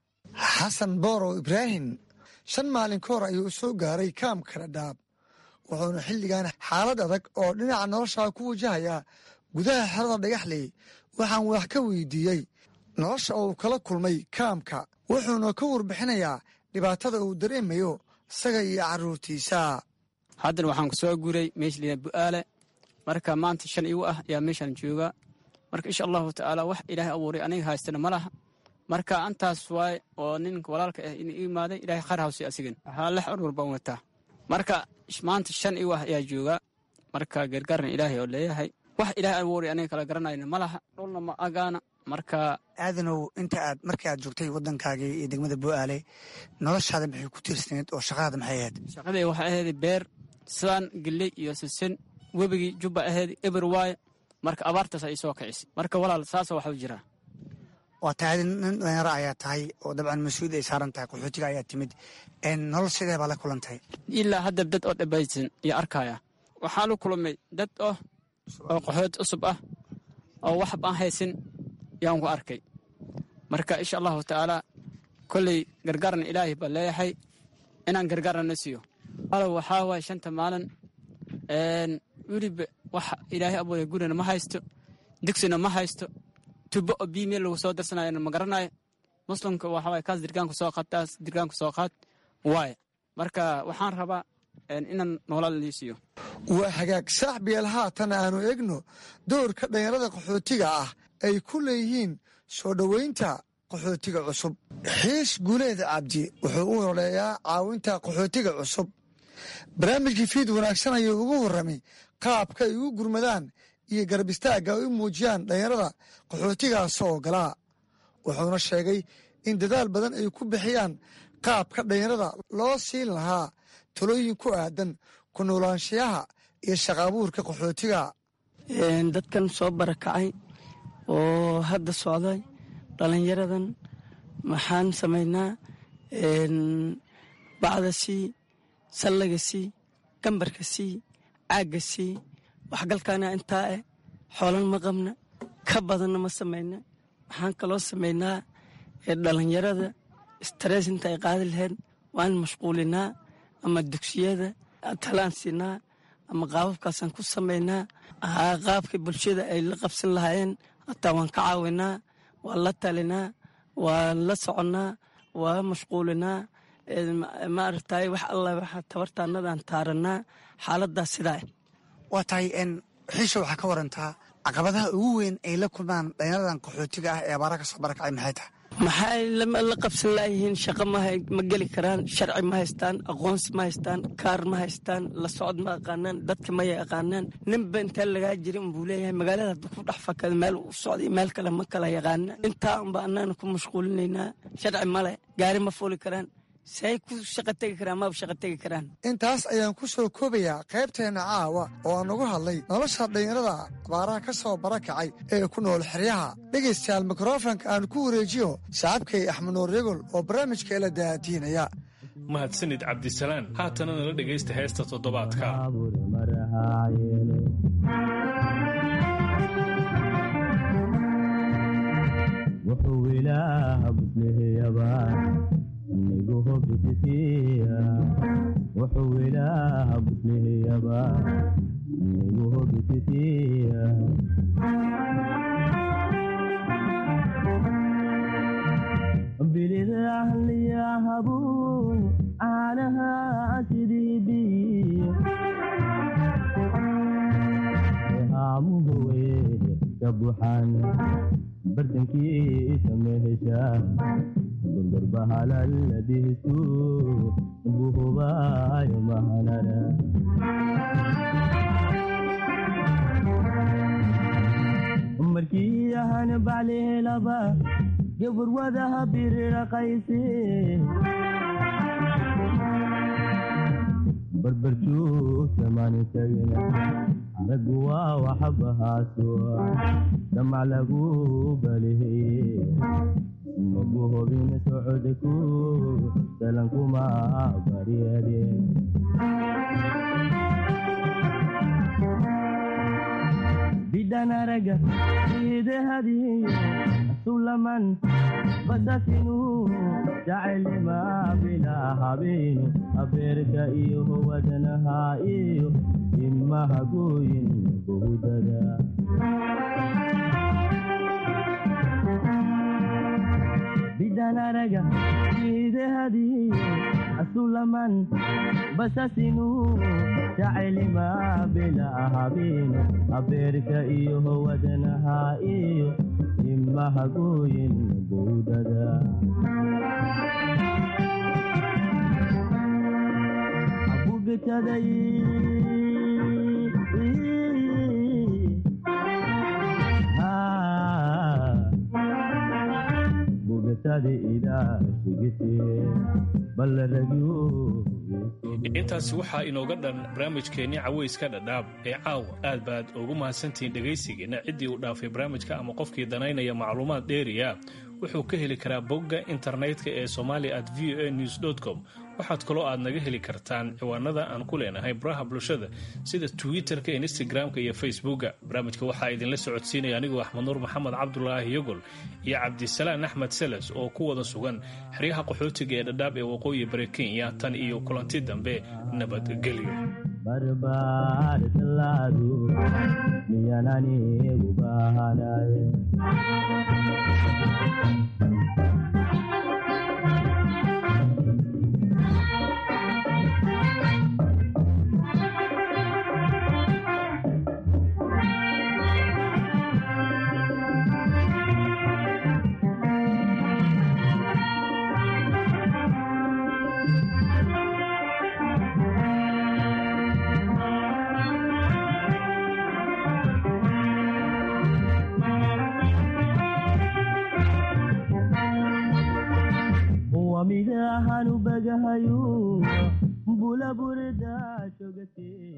xasan boorow ibraahim shan maalin ka hor ayuu soo gaaray kaamka dhadhaab wuxuuna xilligan xaalad adag oo dhinaca nolosha ku wajahayaa gudaha xerada dhagaxley waxaan wax ka weydiiyey nolosha uu kala kulmay kaamka wuxuuna ka warbixinayaa dhibaatada uu dareemayo isaga iyo carruurtiisa haddana waxaan ku soo guuray meesha liyaa bu'aale marka maanta shan igu ah ayaa meeshaan joogaa marka insha allahu tacaala wax ilaahay abuuray aniga haystana ma laha marka antaas waay oo ninka walaalka ah in imaaday ilahay khayr hawsi asigan waxaa lex orwar baan wataa marka maanta shan igu ah ayaa joogaa marka gargaarna ilaahay oo leeyahay wax ilaahay abuuray aniga kala garanayna ma laha dhulna ma agaana marka aadanow inta aad markii aad joogtay waddankaagii iyo degmada bu'aale noloshaada maxay ku tiirsaneed oo shaqadaada maxay ahayd shaqadii waxay ahayd beer sidaan geley iyo sisin webigii jubba aheed eber waaye marka abaartaas ay soo kicisay marka walaal saasa waxu jiraa waa tahay nin dhalinyaro ayaa tahay oo dabcan mas-uulid ay saaran tahay qaxootiga ayaa timid nolol sidee baa la kulantay ilaa hadda dad oo dhabaysan iyo arkaya waxaan la kulmay dad oh oo qaxooti cusub ah oo waxba aan haysin yaan ku arkay marka insha allahu tacaala kolley gargaarna ilaahay baa leeyahay inaan gargaarna na siiyo alow waxaa waaye shanta maalin weliba wax ilaahay abuuray gurina ma haysto digsina ma haysto tubo oo biyo meel lagu soo darsanayana ma garanayo muslimka waxa waaye kaas dirgaanku soo qaad taas dirgaanku soo qaad waaye marka waxaan rabaa inaan noolal lii siiyo waa hagaag saaxbiyeel haatan aanu egno doorka dhalinyarada qaxootiga ah ay ku leeyihiin soo dhoweynta qaxootiga cusub xiis guuleed cabdi wuxuu u ololeeyaa caawinta qaxootiga cusub barnaamijkii fiid wanaagsan ayuu ugu warramay qaabka ay ugu gurmadaan iyo garab istaagga ay u muujiyaan dhalinyarada qaxootigaas oo galaa wuxuuna sheegay in dadaal badan ay ku bixiyaan qaabka dhalinyarada loo siin lahaa talooyin ku aadan ku noolaanshiyaha iyo shaqaabuurka qaxootiga dadkan soo barakacay oo hadda socday dhallinyaradan maxaan samaynaa bacda sii sallaga sii gambarka sii caagga sii waxgalkaana intaa eh xoolan ma qabna ka badanna ma samayna waxaan kaloo samaynaa dhallinyarada stress inta ay qaadi lahayd waan mashquulinaa ama dugsiyada talaan siinaa ama qaababkaasaan ku samaynaa qaabka bulshada ay la qabsan lahaayeen hataa waan ka caawinaa waan la talinaa waan la soconnaa waa mashquulinaa maaragtay wax alla waxa tabartaanadaan taaranaa xaaladaas sidaa waa tahay xiisha waxaa ka warantaa caqabadaha ugu weyn ay la kulmaan dhalinyaradan qaxootiga ah ee abaaraha ka soo barakacay maxay tahay maxay la qabsan laayihiin shaqo ma geli karaan sharci ma haystaan aqoonsi ma haystaan kaar ma haystaan la socod ma aqaanaan dadka ma yaqaanaan ninba intaa lagaa jiri unbuu leeyahay magaalada hadduu ku dhex fakada meel u socday meel kale ma kala yaqaana intaa unba annaana ku mashquulinaynaa sharci male gaari ma fuuli karaan say ku shaqa tegi karaan maba shaqa tegi karaan intaas ayaan ku soo koobayaa qaybteenna caawa oo aan ugu hadlay nolosha dhalinyarada abaaraha ka soo barakacay ee ku nool xeryaha dhegaystayaal mikrofonka aan ku wareejiyo saaxiibkay axmed nuur yagol oo barnaamijka ila daadiinaya mahadsanid cabdisalaan haatana nala dhegaysta heesta toddobaadka wuxuu ilaaha buslihiyaba nigu hobisitiya bilidahliyahabu caanaha sidiibi haamugowe ka buxan bartankiisa mehesha gurbarbahalaladihisu buhubayo mahanara markii ahan baclehelaba gaburwadaha biriraqayse barbarjuugtamaanitagina aragu waa waxabahaasoa damac lagu baliheye magu hobin socodku salankuma baryade bidhan araga idehadiyo sulaman basasinu jacelima bila habinu abeerka iyo wadnaha iyo imahagoyin buhudada bidhanaraga idehadiyo asulaman basasinu jacelima bila habinu abeerka iyo wadnaha iyo imahagoyin buudada abugetaday bugetadi idaa shigite intaasi waxaa inooga dhan barnaamijkeenni cawayska dhadhaab ee caawa aad baad ugu mahadsantihiin dhegaysigeena ciddii uu dhaafay barnaamijka ama qofkii danaynaya macluumaad dheeriya wuxuu ka heli karaa bogga internetka ee somalia at v o a news com waxaad kaloo aad naga heli kartaan ciwaanada aan ku leenahay baraha bulshada sida twitter-ka instagram-ka iyo facebooka barnaamijka waxaa idinla socodsiinaya anigoo axmed nuur maxamed cabdulaahi yogol iyo cabdisalaan axmed seles oo ku wada sugan xeryaha qaxootiga ee dhadhaab ee waqooyi bari kenya tan iyo kulanti dambe nabadgelyo barbaartallaadu miyananigu baahanaye wamidahanu bagahayu bulaburda jogate